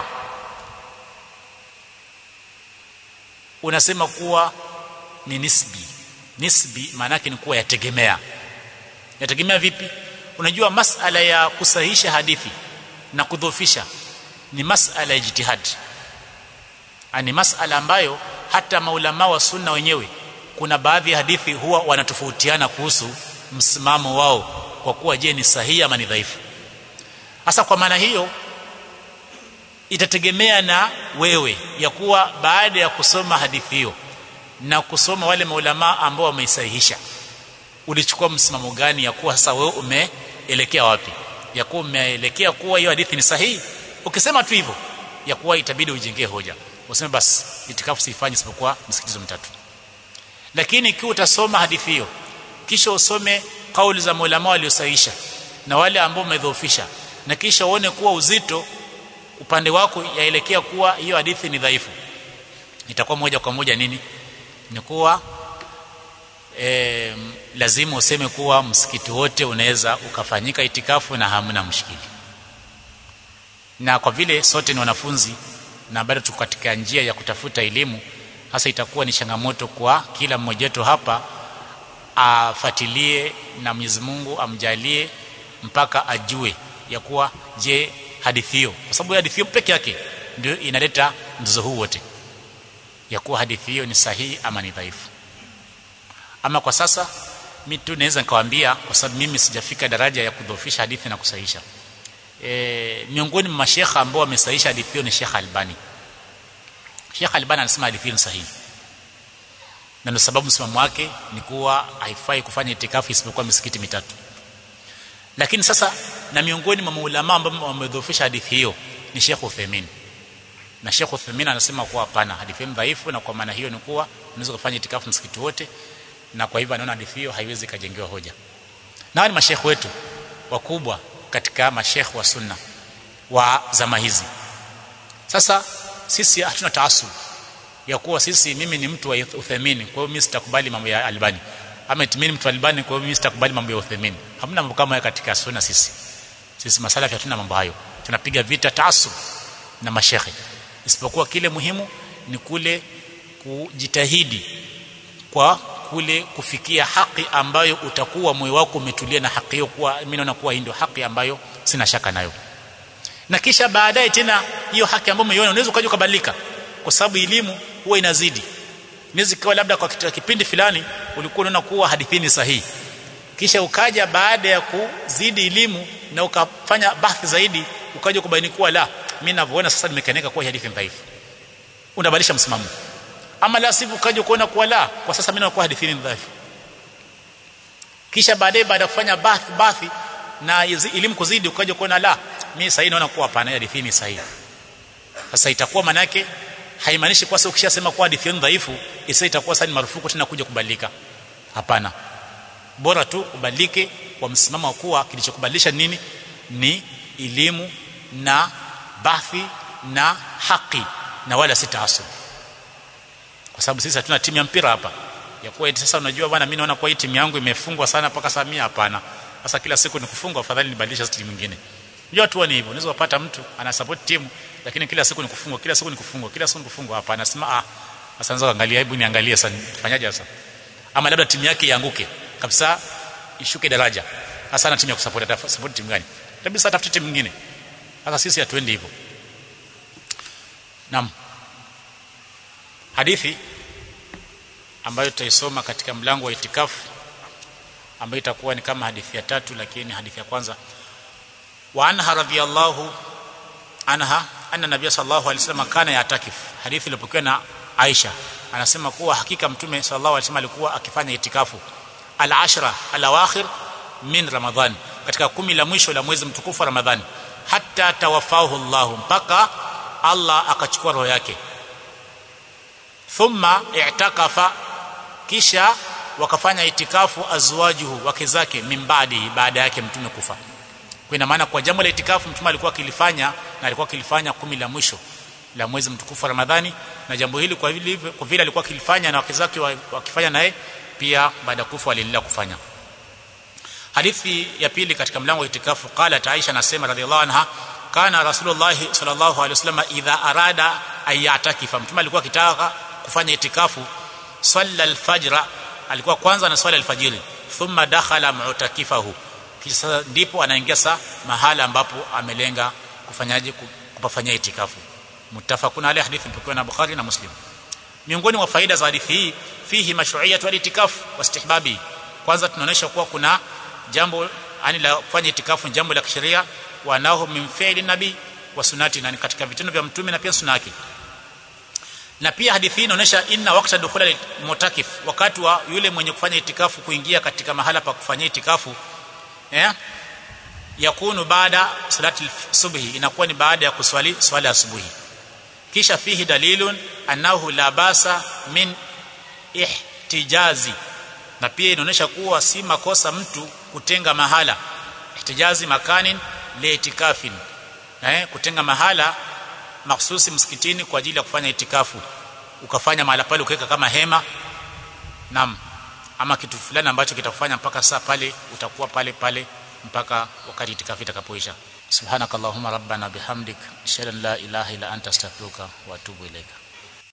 unasema kuwa ni nisbi nisbi maana yake ni kuwa yategemea yategemea vipi unajua masala ya kusahihisha hadithi na kudhofisha ni masala ya jitihad ni masala ambayo hata maulama wa sunna wenyewe kuna baadhi ya hadithi huwa wanatofautiana kuhusu msimamo wao kwa kuwa je ni sahihi ama ni dhaifu hasa kwa maana hiyo itategemea na wewe ya kuwa baada ya kusoma hadithi hiyo na kusoma wale maulama ambao wameisahihisha ulichukua msimamo gani ya kuwa sasa wewe umeelekea wapi ya kuwa umeelekea kuwa hiyo hadithi ni sahihi ukisema tu hivyo ya kuwa itabidi ujengee hoja useme basi itikafu siifanye isipokuwa msikitizo mitatu lakini ikiwa utasoma hadithi hiyo kisha usome kauli za maulama waliosahihisha na wale ambao umedhoofisha na kisha uone kuwa uzito upande wako yaelekea kuwa hiyo hadithi ni dhaifu itakuwa moja kwa moja nini ni kuwa e, lazima useme kuwa msikiti wote unaweza ukafanyika itikafu na hamna mshikili na kwa vile sote ni wanafunzi na bado tuko katika njia ya kutafuta elimu hasa itakuwa ni changamoto kwa kila mmoja wetu hapa afatilie na Mwenyezi Mungu amjalie mpaka ajue ya kuwa je hadithi hiyo kwa sababu hadithi hiyo peke yake ndio inaleta mzozo huu wote ya kuwa hadithi hiyo ni sahihi ama ni dhaifu ama kwa sasa mimi tu naweza nikawaambia kwa sababu mimi sijafika daraja ya kudhoofisha hadithi na kusahihisha e, miongoni mwa mashekha ambao wamesahihisha hadithi hiyo ni Sheikh Albani Sheikh Albani anasema hadithi hiyo ni sahihi na ndio sababu msimamo wake ni kuwa haifai kufanya itikafu isipokuwa misikiti mitatu lakini sasa na miongoni mwa maulama ambao wamedhoofisha hadithi hiyo ni Sheikh Uthaymeen na Sheikh Uthaymeen anasema kuwa hapana hadithi hiyo dhaifu na kwa maana hiyo ni kuwa unaweza kufanya itikafu msikiti wote na kwa hivyo anaona hadithi hiyo haiwezi kajengewa hoja na ni mashekh wetu wakubwa katika mashekh wa sunna wa zama hizi sasa sisi hatuna taasub ya kuwa sisi mimi ni mtu wa Uthaymeen kwa hiyo mimi sitakubali mambo ya Albani ama itimini mtu Albani kwa hiyo mimi sitakubali mambo ya Uthaymeen hamna mambo kama hayo katika sunna sisi sisi masalafi hatuna mambo hayo tunapiga vita taasub na mashekhe isipokuwa kile muhimu ni kule kujitahidi kwa kule kufikia haki ambayo utakuwa moyo wako umetulia na haki hiyo kuwa mimi naona kuwa hii ndio haki ambayo sina shaka nayo na kisha baadaye tena hiyo haki ambayo umeiona unaweza ukaja ukabadilika kwa sababu elimu huwa inazidi inaweza kuwa labda kwa kipindi fulani ulikuwa unaona kuwa hadithi ni sahihi kisha ukaja baada ya kuzidi elimu na ukafanya bahthi zaidi ukaja kubaini kuwa la mimi ninavyoona sasa nimekaneka kuwa hadithi dhaifu unabadilisha msimamo ama la sivyo ukaja kuona kuwa la kwa sasa mimi nakuwa hadithi ni dhaifu kisha baadaye baada ya kufanya bahthi bahthi na elimu kuzidi ukaja kuona la mimi sasa naona kuwa hapana hadithi ni sahihi sasa itakuwa manake haimaanishi kwa sababu ukishasema kuwa hadithi ni dhaifu isa itakuwa sasa ni marufuku tena kuja kubadilika hapana bora tu ubadilike kwa msimamo wa kuwa kilichokubadilisha nini ni elimu na bahthi na haki na wala si taasub kwa sababu sisi hatuna timu ya mpira hapa ya kuwa eti sasa unajua bwana mimi naona kwa hii timu yangu imefungwa sana mpaka saa 100 hapana sasa kila siku ni kufungwa afadhali nibadilishe timu nyingine unajua tu ni hivyo unaweza kupata mtu ana support timu lakini kila siku ni kufungwa kila siku ni kufungwa kila siku ni kufungwa hapa anasema ah sasa anza kuangalia hebu niangalie sasa fanyaje sasa ama labda timu yake ianguke kabisa ishuke daraja sasa ana timu ya kusupport atafuta support timu gani kabisa atafuta timu nyingine sasa sisi hatuendi hivyo naam hadithi ambayo tutaisoma katika mlango wa itikafu ambayo itakuwa ni kama hadithi ya tatu lakini hadithi ya kwanza wa anha radhiyallahu anha anna nabiy sallallahu alaihi wasallam kana yatakif hadithi iliyopokewa na Aisha anasema kuwa hakika mtume sallallahu alaihi wasallam alikuwa akifanya itikafu al-ashra al-awakhir min ramadhan katika kumi la mwisho la mwezi mtukufu wa ramadhani hatta tawafahu Allah mpaka Allah akachukua roho yake thumma i'takafa kisha wakafanya itikafu azwajuhu wake zake mimbadi baada yake mtume kufa kwa ina maana kwa jambo la itikafu mtume alikuwa akilifanya na alikuwa akilifanya kumi la mwisho la mwezi mtukufu wa Ramadhani na jambo hili kwa vile kwa vile alikuwa akilifanya na wake zake wakifanya naye pia baada ya kufa aliendelea kufanya hadithi ya pili katika mlango wa itikafu qala Aisha nasema radhiallahu anha kana rasulullah sallallahu alaihi wasallam idha arada ayatakifa mtume alikuwa akitaka kufanya itikafu salla alfajra alikuwa kwanza na swala alfajiri thumma dakhala mu'takifahu kisha ndipo anaingia sa mahala ambapo amelenga kufanyaje kupafanyia itikafu muttafaquna alayhi hadithi mpokea na Bukhari na Muslim miongoni mwa faida za hadithi hii fihi mashru'iyatu al-itikafu wastihbabi kwanza tunaonyesha kuwa kuna jambo yani la kufanya itikafu jambo la kisheria wanahu min fi'li nabi wa sunati na katika vitendo vya mtume na pia sunna yake na pia hadithi hii inaonyesha inna waqta dukhula mutakif wakati wa yule mwenye kufanya itikafu kuingia katika mahala pa kufanyia itikafu eh yakunu baada salati subhi inakuwa ni baada ya kuswali swala asubuhi kisha fihi dalilun annahu la basa min ihtijazi na pia inaonyesha kuwa si makosa mtu kutenga mahala ihtijazi makanin liitikafin eh kutenga mahala mahsusi msikitini kwa ajili ya kufanya itikafu ukafanya mahala pale ukaweka kama hema nam ama kitu fulani ambacho kitakufanya mpaka saa pale utakuwa pale pale mpaka wakati itikafu itakapoisha subhanakallahumma rabbana bihamdik ashhadu an la ilaha illa anta astaghfiruka wa atubu ilaika